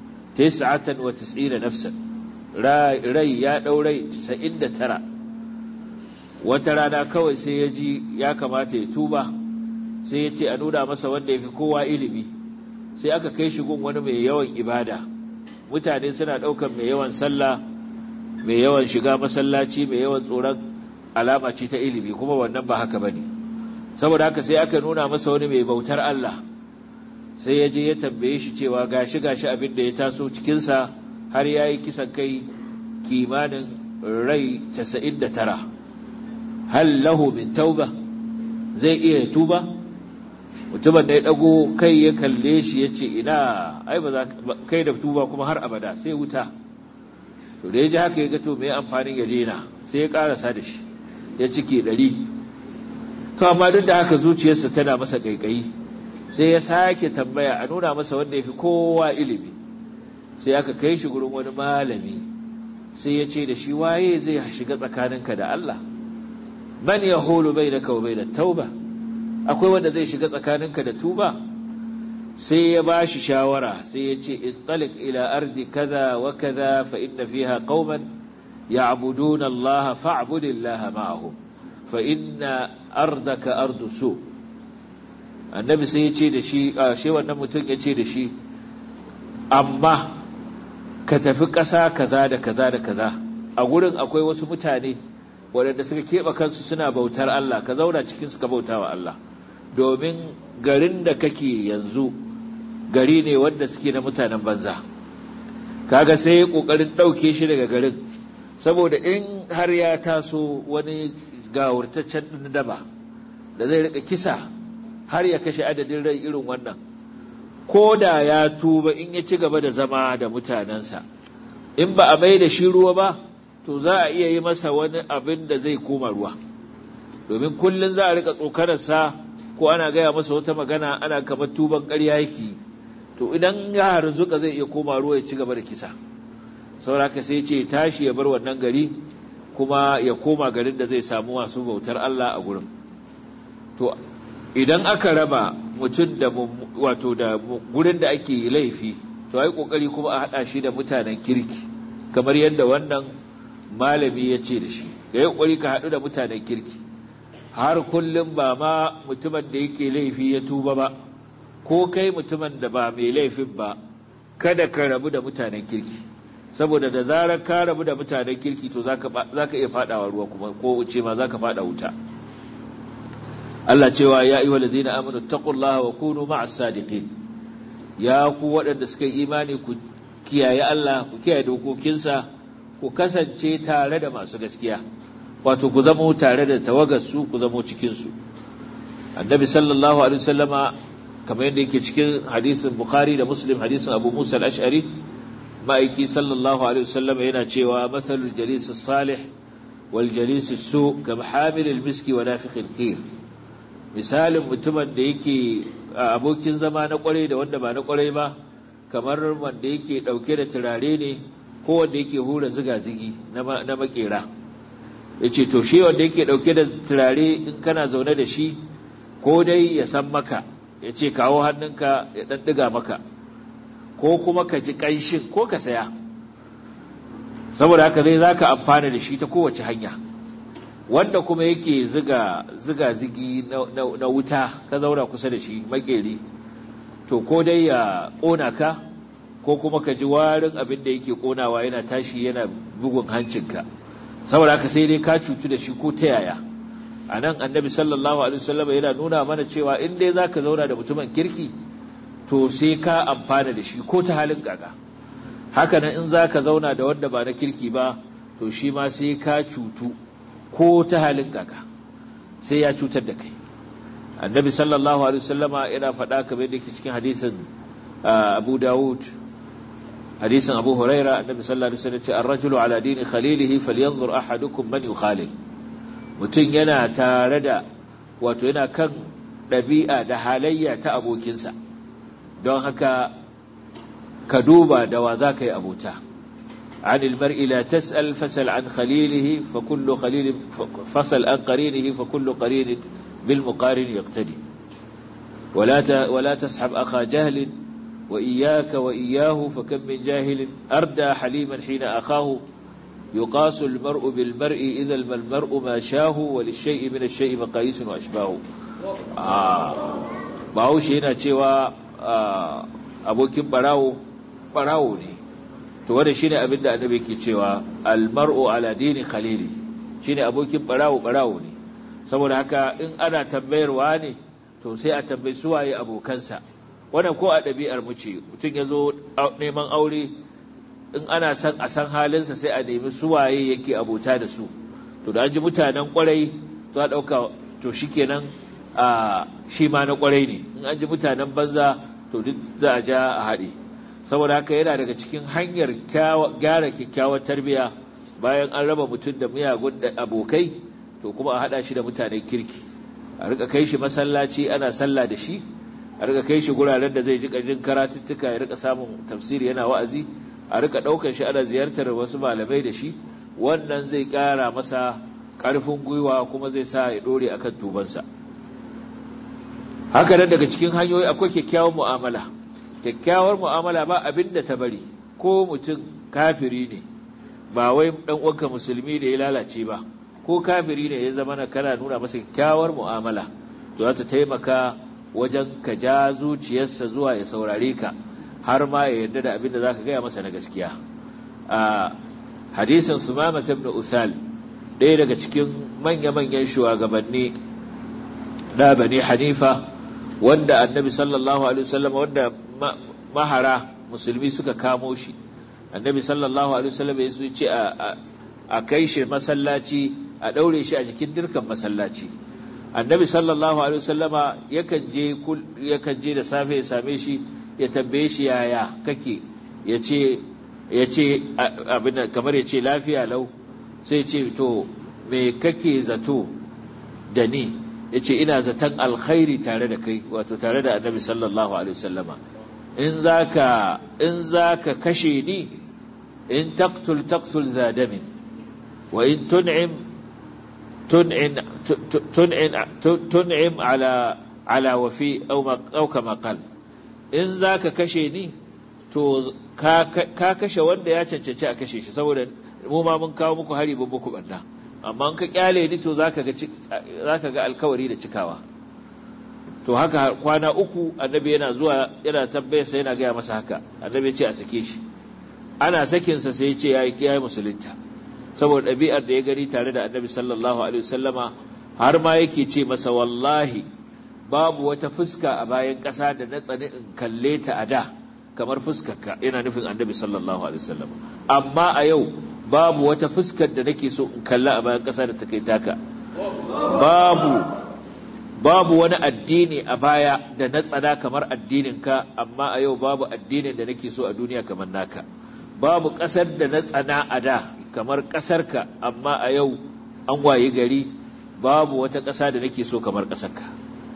99 nafsan rai ya ɗaurai 99 wata rana kawai sai ya ji ya kamata ya tuba sai ya ce a nuna masa wanda ya fi kowa ilimi sai aka kai shi gun wani mai yawan ibada mutane suna ɗaukan mai yawan sallah mai yawan shiga masallaci mai yawan tsoron alama ce ta ilimi kuma wannan ba haka bane saboda haka sai aka nuna masa wani mai bautar Allah sai ya je ya tambaye shi cewa gashi gashi abin da ya taso cikinsa har ya yi kisan kai kimanin rai 99 hal lahu min tauba zai iya tuba mutumin da ya dago kai ya kalle shi ya ce ina ai ba za kai da tuba kuma har abada sai wuta to da ya ji haka ya ga to me amfanin ya daina sai ya karasa da shi ya cike ɗari to amma duk da haka zuciyarsa tana masa ƙaiƙayi sai ya sake tambaya a nuna masa wanda ya fi kowa ilimi sai aka kai shi gurin wani malami sai ya ce da shi waye zai shiga tsakaninka da Allah man ya hulu bai da kawo bai da tauba akwai wanda zai shiga tsakaninka da tuba sai ya ba shi shawara sai ya ce intalik ila ardi kaza wa kaza fa inna fiha qauman ya'buduna Allah fa'budillaha ma'ahum fa inna ardaka ardu su annabi sai ya ce da shi a shi wannan mutum ya ce da shi amma ka tafi ƙasa kaza da kaza da kaza a gurin akwai wasu mutane waɗanda suka keɓe kansu suna bautar Allah ka zauna cikin suka bauta wa Allah domin garin da kake yanzu gari ne wanda suke na mutanen banza kaga sai ya ƙoƙarin ɗauke shi daga garin saboda in har ya taso wani gawurtaccen ɗin daba da zai rika kisa har ya kashe adadin rai irin wannan ko da ya tuba in ya ci gaba da zama da mutanensa in ba a mai da shi ruwa ba to za a iya yi masa wani abin da zai koma ruwa domin kullum za a rika tsokanarsa ko ana gaya masa wata magana ana kamar tuban ƙarya yake to idan ya harzuka zai iya koma ruwa ya ci gaba da kisa sauraka sai ce tashi ya bar wannan gari kuma ya koma garin da zai samu masu bautar Allah a gurin to idan aka raba mutum da wato da gurin da ake laifi to ai kokari kuma a hada shi da mutanen kirki kamar yadda wannan malami ya ce da shi da ya kokari ka hadu da mutanen kirki har kullum ba ma mutumin da yake laifi ya tuba ba ko kai mutumin da ba mai laifin ba kada ka rabu da mutanen kirki saboda da zarar ka rabu da mutanen kirki to zaka zaka iya fadawa ruwa kuma ko wuce ma zaka fada wuta Allah cewa ya ayyuhal ladzina amanu taqullaha wa kunu ma'as sadiqin ya ku waɗanda suka yi imani ku kiyaye Allah ku kiyaye dokokinsa ku kasance tare da masu gaskiya wato ku zamo tare da tawagarsu ku zamo cikinsu annabi sallallahu alaihi wasallama kamar yadda yake cikin hadisin bukhari da muslim hadisin abu musa al-ash'ari ma'aiki sallallahu alaihi wasallama yana cewa mathalul jalis salih wal jalis su kam hamil al-miski wa nafikh al-khir misalin mutumin da yake abokin zama na kwarai da wanda ba na kwarai ba kamar wanda yake dauke da turare ne ko wanda yake hura ziga-zigi na makera ya ce to shi wanda yake dauke da turare in kana zaune da shi ko dai ya san maka ya ce kawo hannunka ya dan diga maka ko kuma ka ji ƙanshin ko ka saya saboda haka zai za ka amfana da shi ta kowace hanya wanda kuma yake ziga ziga zigi na wuta ka zauna kusa da shi makeri to ko dai ya ƙona ka ko kuma ka ji warin abin da yake ƙonawa yana tashi yana bugun hancinka saboda haka sai dai ka cutu da shi ko ta yaya a nan annabi sallallahu alaihi wasallam yana nuna mana cewa in dai zaka zauna da mutumin kirki to sai ka amfana da shi ko ta halin gaga haka nan in zaka zauna da wanda ba na kirki ba to shi ma sai ka cutu ko ta halin gaga sai ya cutar da kai annabi sallallahu alaihi wasallama yana faɗa kamar yadda yake cikin hadisin abu dawud hadisin abu huraira annabi sallallahu alaihi wasallam ce ar-rajulu ala dini khalilihi falyanzur ahadukum man yukhalil mutum yana tare da wato yana kan ɗabi'a da halayya ta abokinsa don haka ka duba da wa za ka yi abota عن المرء لا تسأل فسل عن خليله فكل خليل فصل عن قرينه فكل قرين بالمقارن يقتدي ولا ولا تسحب أخا جهل وإياك وإياه فكم من جاهل أردى حليما حين أخاه يقاس المرء بالمرء إذا المرء ما شاه وللشيء من الشيء مقاييس وأشباه باوش هنا cewa abokin barawo barawo ne to wanda shine abin da annabi yake cewa almar'u ala dini khalili shine abokin barawo barawo ne saboda haka in ana tambayarwa ne to sai a tambayi suwaye abokansa wannan ko a ɗabi'ar mu ce mutum ya zo neman aure in ana san a san halinsa sai a nemi suwaye yake abota da su to da an ji mutanen kwarai to a ɗauka to shikenan a shi ma na kwarai ne in an ji mutanen banza to duk za a ja a haɗe saboda haka yana daga cikin hanyar gyara kyakkyawar tarbiyya bayan an raba mutum da miyagun abokai to kuma a haɗa shi da mutanen kirki a rika kai shi masallaci ana sallah da shi a rika kai shi guraren da zai ji jin karatuttuka ya rika samun tafsiri yana wa'azi a rika ɗaukar shi ana ziyartar wasu malamai da shi wannan zai ƙara masa ƙarfin gwiwa kuma zai sa ya ɗore a kan tubansa haka nan daga cikin hanyoyi akwai kyakkyawar mu'amala kyakkyawar mu'amala ba abin da ta bari ko mutum kafiri ne ba wai ɗan uwanka musulmi da ya lalace ba ko kafiri ne ya zama na kana nuna masa kyakkyawar mu'amala to za ta taimaka wajen ka ja zuciyarsa zuwa ya saurare ka har ma ya yarda da abin da za ka gaya masa na gaskiya a hadisin sumama ibn uthal ɗaya daga cikin manya-manyan shugabanni na bani hanifa wanda annabi sallallahu alaihi wasallam wanda mahara musulmi suka kamo shi annabi sallallahu alaihi wasallam ya ce a kai shi masallaci a ɗaure shi a jikin dirkan masallaci annabi sallallahu alaihi wasallama yakan je yakan je da safe ya same shi ya tambaye shi yaya kake yace yace abin kamar yace lafiya lau sai ce to me kake zato da ni yace ina zaton alkhairi tare da kai wato tare da annabi sallallahu alaihi wasallama in zaka in zaka kashe ni in taqtul taqtul zadamin wa in tun'im تنعم تنعم تنعم على على وفي او او كما قال in zaka kashe ni to ka kashe wanda ya cancanci a kashe shi saboda mu ma mun kawo muku hari ban muku banda amma in ka kyale ni to zaka ga zaka ga alkawari da cikawa to haka kwana uku annabi yana zuwa yana tambayar sa yana gaya masa haka annabi ya ce a sake shi ana sakin sa sai ya ce yayi kiyaye musulunta saboda ɗabi'ar da ya gani tare da annabi sallallahu alaihi wasallama har ma yake ce masa wallahi babu wata fuska a bayan ƙasa da na tsani in kalle ta a da kamar fuskarka yana nufin annabi sallallahu alaihi wasallam amma a yau babu wata fuskar da nake so in kalla a bayan ƙasa da ta kai taka babu babu wani addini a baya da na tsada kamar addininka amma a yau babu addinin da nake so a duniya kamar naka babu ƙasar da na tsana a da kamar ƙasarka amma a yau an waye gari babu wata ƙasa da nake so kamar ƙasarka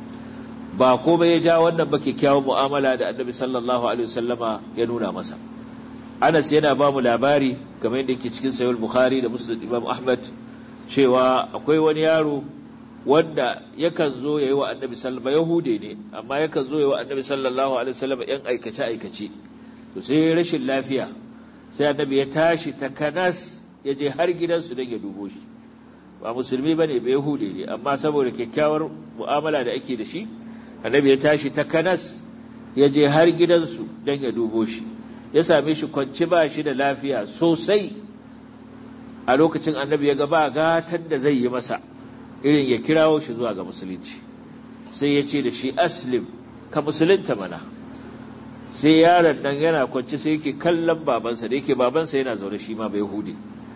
ba komai ya ja wannan ba kyakkyawan mu'amala da annabi sallallahu alaihi wasallama ya nuna masa Anas yana ba mu labari kamar yadda yake cikin sahih Bukhari da Muslim Imam Ahmad cewa akwai wani yaro wanda yakan zo yayi wa annabi sallallahu yahude ne amma yakan zo yayi wa annabi sallallahu alaihi wasallama yan aikace aikace to sai rashin lafiya sai annabi ya tashi takanas ya je har gidansu don ya dubo shi ba musulmi bane ba yahude ne amma saboda kyakkyawar mu'amala da ake da shi annabi ya tashi takanas ya je har gidansu don ya dubo shi ya same shi kwanci ba shi da lafiya sosai a lokacin annabi ya ga ba gatan da zai yi masa irin ya kirawo shi zuwa ga musulunci sai ya ce da shi aslim ka musulunta mana sai yaron nan yana kwanci sai yake kallon babansa da yake babansa yana zaune shi ma bai hude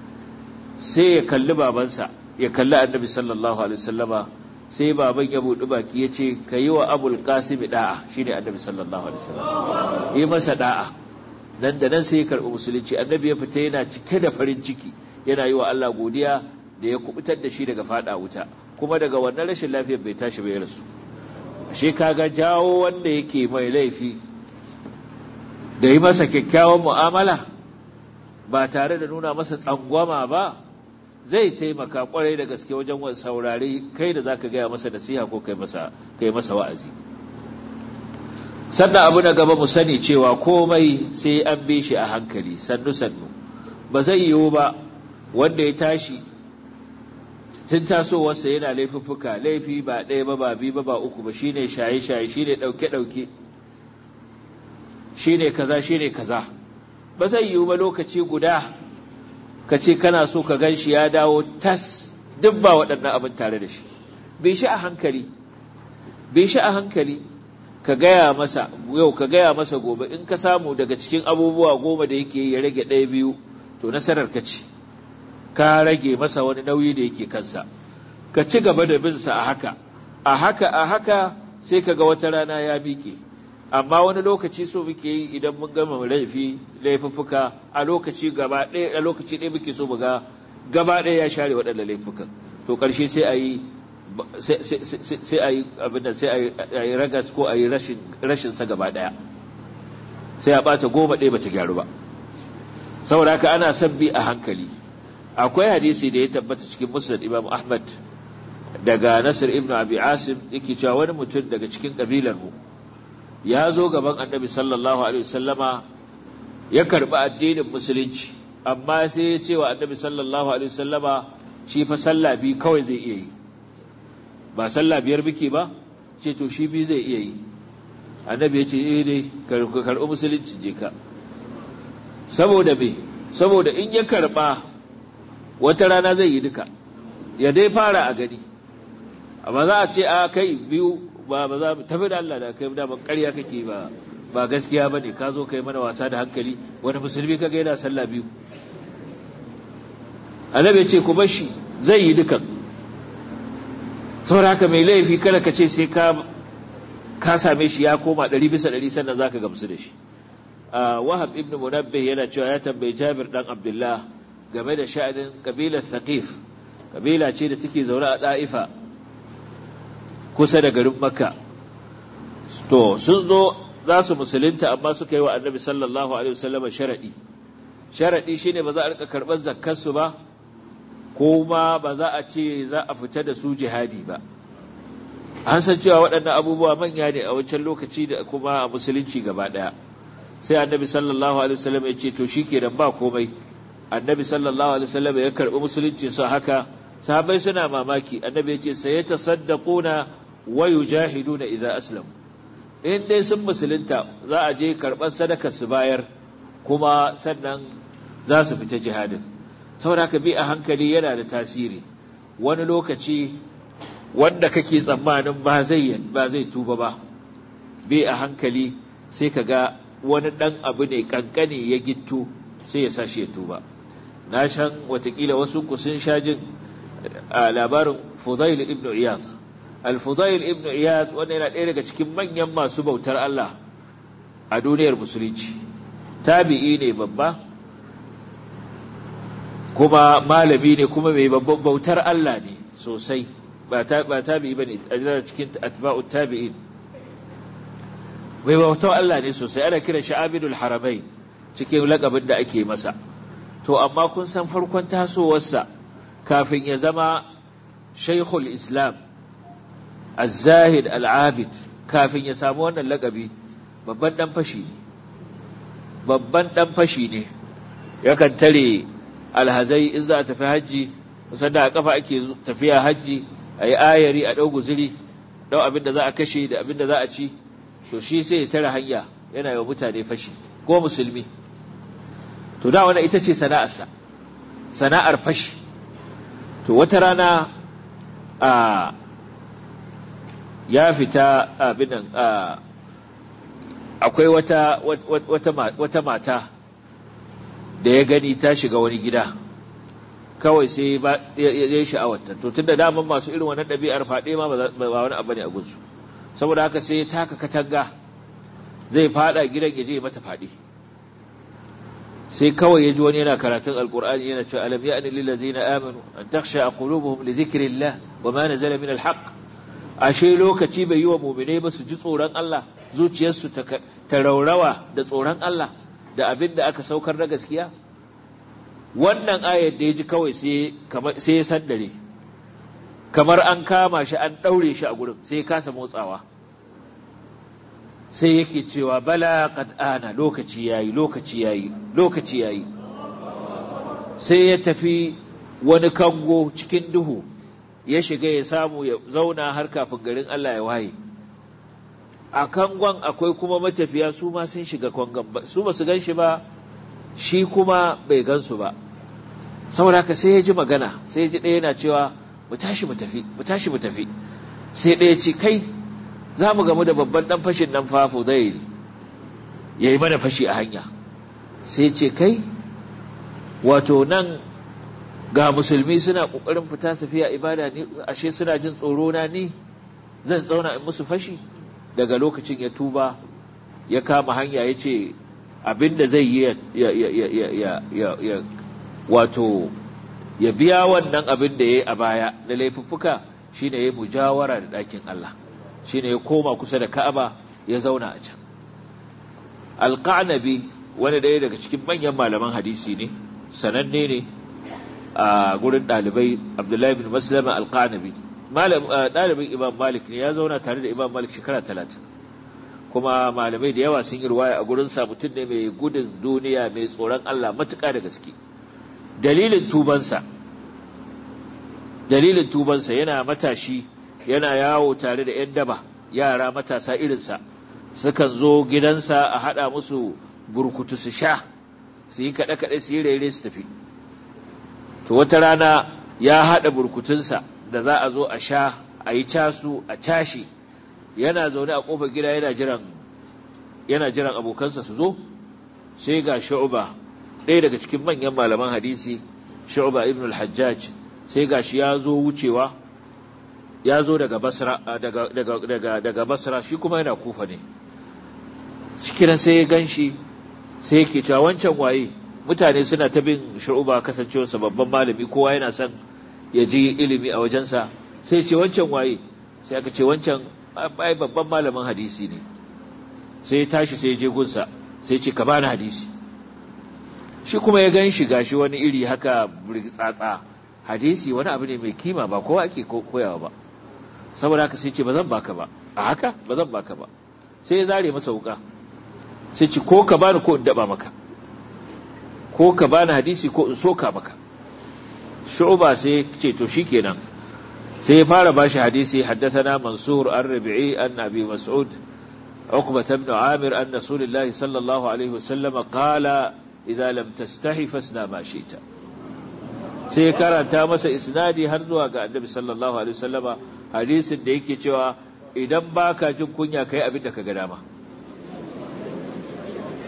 sai ya kalli babansa ya kalli annabi sallallahu alaihi wasallama sai baban ya buɗi baki ya ce ka yi wa abul kasimi da'a shi ne annabi sallallahu alaihi wasallam yi masa da'a nan da nan sai ya karɓi musulunci annabi ya fita yana cike da farin ciki yana yi wa Allah godiya da ya kubutar da shi daga fada wuta kuma daga wannan rashin lafiyar bai tashi bai rasu ashe kaga jawo wanda yake mai laifi da yi masa kyakkyawan mu'amala ba tare da nuna masa tsangwama ba zai taimaka kwarai da gaske wajen wani saurari kai da zaka gaya masa nasiha ko kai masa kai masa wa'azi sannan abu na gaba mu sani cewa komai sai an bi shi a hankali sannu sannu ba zai yiwu ba wanda ya tashi tun tasowarsa yana laifuffuka laifi ba ɗaya ba ba biyu ba ba uku ba shine shaye shaye shine ɗauke ɗauke shine kaza shine kaza ba zai yiwu ba lokaci guda ka ce kana so ka gan shi ya dawo tas duk ba waɗannan abin tare da shi bai shi a hankali bai shi a hankali ka gaya masa yau ka gaya masa gobe in ka samu daga cikin abubuwa goma da yake ya rage ɗaya biyu to nasarar ka ce ka rage masa wani nauyi da yake kansa ka ci gaba da bin sa a haka a haka a haka sai ka ga wata rana ya miƙe amma wani lokaci so muke yi idan mun gama laifi laifuffuka a lokaci gaba ɗaya a lokaci ɗaya muke so mu ga gaba ɗaya ya share waɗannan laifukan to ƙarshe sai a yi sai a yi abin da sai a yi ragas ko a yi rashin sa gaba ɗaya sai a ɓata goma ɗaya bata gyaru ba saboda haka ana son bi a hankali akwai hadisi da ya tabbata cikin musnad imam ahmad daga nasir ibnu abi asim yake cewa wani mutum daga cikin kabilar mu ya zo gaban annabi sallallahu alaihi wasallama ya karbi addinin musulunci amma sai ya ce wa annabi sallallahu alaihi wasallama shi fa sallah bi kawai zai iya yi ba sallah biyar biki ba ce to shi bi zai iya yi annabi ya ce eh dai karbi musulunci je ka saboda me saboda in ya karba wata rana zai yi duka ya dai fara a gani amma za a ce a kai biyu ba ba za mu tafi da Allah da kai da ban ƙarya kake ba ba gaskiya bane ka zo kai mana wasa da hankali wani musulmi kaga yana sallah biyu annabi ya ce ku bar shi zai yi dukan saboda haka mai laifi kada ka ce sai ka ka same shi ya koma ɗari bisa ɗari sannan zaka gamsu da shi wahab ibn munabbih yana cewa ya tambayi jabir dan abdullah game da sha'anin kabilar thaqif kabila ce da take zaune a da'ifa kusa da garin makka to sun zo za su musulunta amma suka yi wa annabi sallallahu alaihi wasallam sharadi sharadi shine ba za a rika karɓar zakkar su ba kuma ba za a ce za a fita da su jihadi ba an san cewa waɗannan abubuwa manya ne a wancan lokaci da kuma a musulunci gaba ɗaya sai annabi sallallahu alaihi wasallam ya ce to shikenan ba komai annabi sallallahu alaihi wasallam ya karɓi musulunci su haka sahabbai suna mamaki annabi ya ce sai tasaddaquna wa yujahiduna idza aslam in dai sun musulunta za a je karɓar sadaka su bayar kuma sannan za su fita jihadin saboda ka bi a hankali yana da tasiri wani lokaci wanda kake tsammanin ba zai ba zai tuba ba bi a hankali sai ka ga wani ɗan abu ne ƙanƙani ya gitto sai ya sa shi ya tuba na shan watakila wasu ku sun sha jin a labarin fudail ibn iyad al-fudail ibn iyad wanda yana ɗaya daga cikin manyan masu bautar Allah a duniyar musulunci tabi'i ne babba kuma malami ne kuma mai bautar Allah ne sosai ba tabi'i bane a cikin atba'ut tabi'in mai bautar Allah ne sosai ana kiran shi abidul haramain cikin lakabin da ake masa to amma kun san farkon tasowarsa kafin ya zama shaikhul islam az-zahid al-abid kafin ya samu wannan lakabi babban dan fashi ne babban dan fashi ne yakan tare alhazai in za a tafi hajji sanda a kafa ake tafiya hajji a yi ayari a ɗau guziri ɗau abin da za a kashe da abin da za a ci to shi sai ya tare hanya yana yi mutane fashi ko musulmi to da wannan ita ce sana'arsa sana'ar fashi to wata rana a ya fita abin nan akwai wata wata mata da ya gani ta shiga wani gida kawai sai ya yi sha'awarta to tun da daman masu irin wannan ɗabi'ar faɗe ma ba wani abu ne a gunsu saboda haka sai ya taka katanga zai faɗa gidan ya je mata faɗi sai kawai ya ji wani yana karatun alkur'ani yana cewa alam ya'ni lil ladzina amanu an takhsha qulubuhum li dhikrillah wa ma nazala min alhaq ashe lokaci bai yi wa mu'minai ba su ji tsoron Allah zuciyarsu ta raurawa da tsoron Allah da abin da aka saukar na gaskiya wannan ayar da ya ji kawai sai ya sandare kamar an kama shi an ɗaure shi a gurin sai ya kasa motsawa sai yake cewa bala qad ana lokaci yayi lokaci yayi lokaci yayi sai ya tafi wani kango cikin duhu ya shiga ya samu ya zauna har kafin garin Allah ya waye a kangon akwai kuma matafiya su ma sun shiga kangon su ba su gan shi ba shi kuma bai gansu ba saboda haka sai ya ji magana sai ya ji ɗaya yana cewa mu tashi mu tafi mu tashi mu tafi sai ɗaya ce kai za mu gamu da babban ɗan fashin nan fafo zai ya yi mana fashi a hanya sai ce kai wato nan ga musulmi suna ƙoƙarin fita tafiya ibada ni ashe suna jin tsoro na ni zan tsauna in musu fashi daga lokacin ya tuba ya kama hanya ya ce abin da zai yi ya wato ya biya wannan abin da ya yi a baya na laifuffuka shine ya yi mujawara da ɗakin Allah shine ya koma kusa da Ka'aba ya zauna a can alƙanabi wani ɗaya daga cikin manyan malaman hadisi ne sananne ne a gurin ɗalibai abdullahi bin maslama alƙanabi ɗalibin imam malik ne ya zauna tare da imam malik shekara talatin kuma malamai da yawa sun yi ruwaya a gurinsa mutum ne mai gudun duniya mai tsoron Allah matuƙa da gaske dalilin tubansa dalilin tubansa yana matashi yana yawo tare da 'yan daba yara matasa irinsa sukan zo gidansa a haɗa musu burkutu su sha su yi kaɗe-kaɗe su yi rere su tafi to wata rana ya haɗa burkutunsa da za a zo a sha a yi casu a cashi yana zaune a ƙofar gida yana jiran yana jiran abokansa su zo sai ga shu'ba ɗaya daga cikin manyan malaman hadisi shu'ba ibn al-hajjaj sai ga shi ya zo wucewa ya zo daga basra daga daga daga daga basra shi kuma yana kufa ne cikin sai ya ganshi sai yake cewa wancan waye mutane suna ta bin shu'ba kasancewarsa babban malami kowa yana son ya ji ilimi a wajensa sai ce wancan waye sai aka ce wancan ai babban malamin hadisi ne sai ya tashi sai ya je gunsa sai ce ka bani hadisi shi kuma ya gan shi gashi wani iri haka tsatsa hadisi wani abu ne mai kima ba kowa ake koyawa ba saboda haka sai ce ba zan baka ba a haka ba zan baka ba sai ya zare masa wuka sai ce ko ka bani ko in daba maka ko ka bani hadisi ko in soka maka shu'ba sai ce to shikenan sai ya fara bashi hadisi haddathana mansur ar-rabi'i an abi mas'ud عقبة بن عامر أن رسول الله صلى الله عليه وسلم قال إذا لم تستحي فاسنا ما شئت sai karanta masa isnadi har zuwa ga annabi sallallahu alaihi wasallama hadisin da yake cewa idan baka jin kunya kai abin da ka ga dama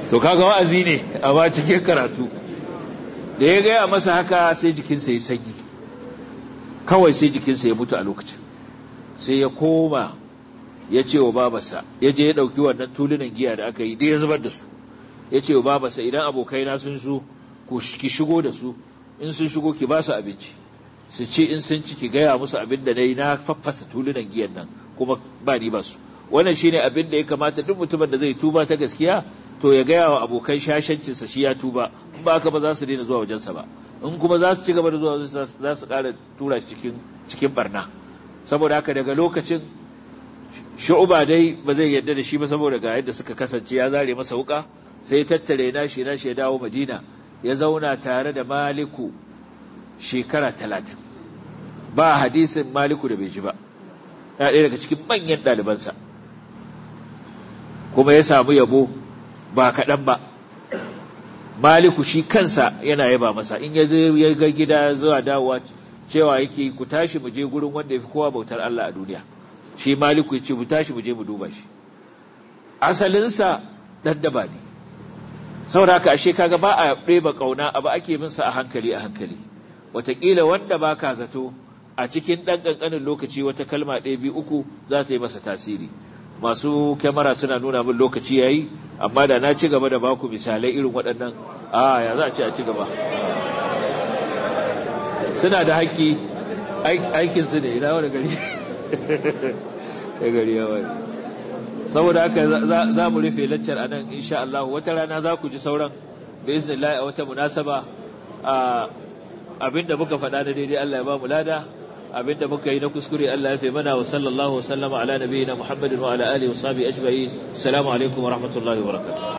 to kaga wa'azi ne amma cikin karatu da ya gaya masa haka sai jikinsa ya sanyi kawai sai jikinsa ya mutu a lokacin sai ya koma ya ce wa babarsa ya je ya ɗauki wannan tulunan giya da aka yi da ya zubar da su ya ce wa babarsa idan abokaina sun so ki shigo da su in sun shigo ki ba su abinci su ce in sun ci ki gaya musu abin da na yi na faffasa tulunan giyan nan kuma ba ni ba su wannan shine abin da ya kamata duk mutumin da zai tuba ta gaskiya to ya gaya wa abokan shashancinsa shi ya tuba in ba haka ba za su daina zuwa wajensa ba in kuma za su ci gaba da zuwa za su ƙara tura cikin cikin barna saboda haka daga lokacin shu'uba dai ba zai yarda da shi ba saboda ga yadda suka kasance ya zare masa wuka sai tattare nashi nashi ya dawo madina ya zauna tare da maliku shekara talatin ba hadisin maliku da bai ji ba ya ɗaya daga cikin manyan ɗalibansa kuma ya samu yabo ba kaɗan ba maliku shi kansa yana yaba masa in ya ya ga gida zuwa dawowa cewa yake ku tashi mu je gurin wanda ya fi kowa bautar Allah a duniya shi maliku ya ce mu tashi mu je mu duba shi asalinsa ɗan daba ne saboda haka ashe kaga ba a ɗeba ƙauna abu ake bin sa a hankali a hankali wataƙila wanda ba ka zato a cikin ɗan ƙanƙanin lokaci wata kalma ɗaya biyu uku za ta yi masa tasiri masu kyamara suna nuna min lokaci ya yi amma da na ci gaba da baku misalai irin waɗannan a ya za a ce a ci gaba suna da haƙƙi aikinsu ne ina wani gari ya gari ya wani saboda haka za mu rufe laccar anan insha Allah wata rana za ku ji sauran da iznillah a wata munasaba abinda muka faɗa na daidai Allah ya ba mu lada abinda muka yi na kuskure Allah ya fi mana wa sallallahu wa sallama ala nabiyina Muhammadin wa ala alihi wa sahbihi ajma'in assalamu alaikum wa rahmatullahi wa barakatuh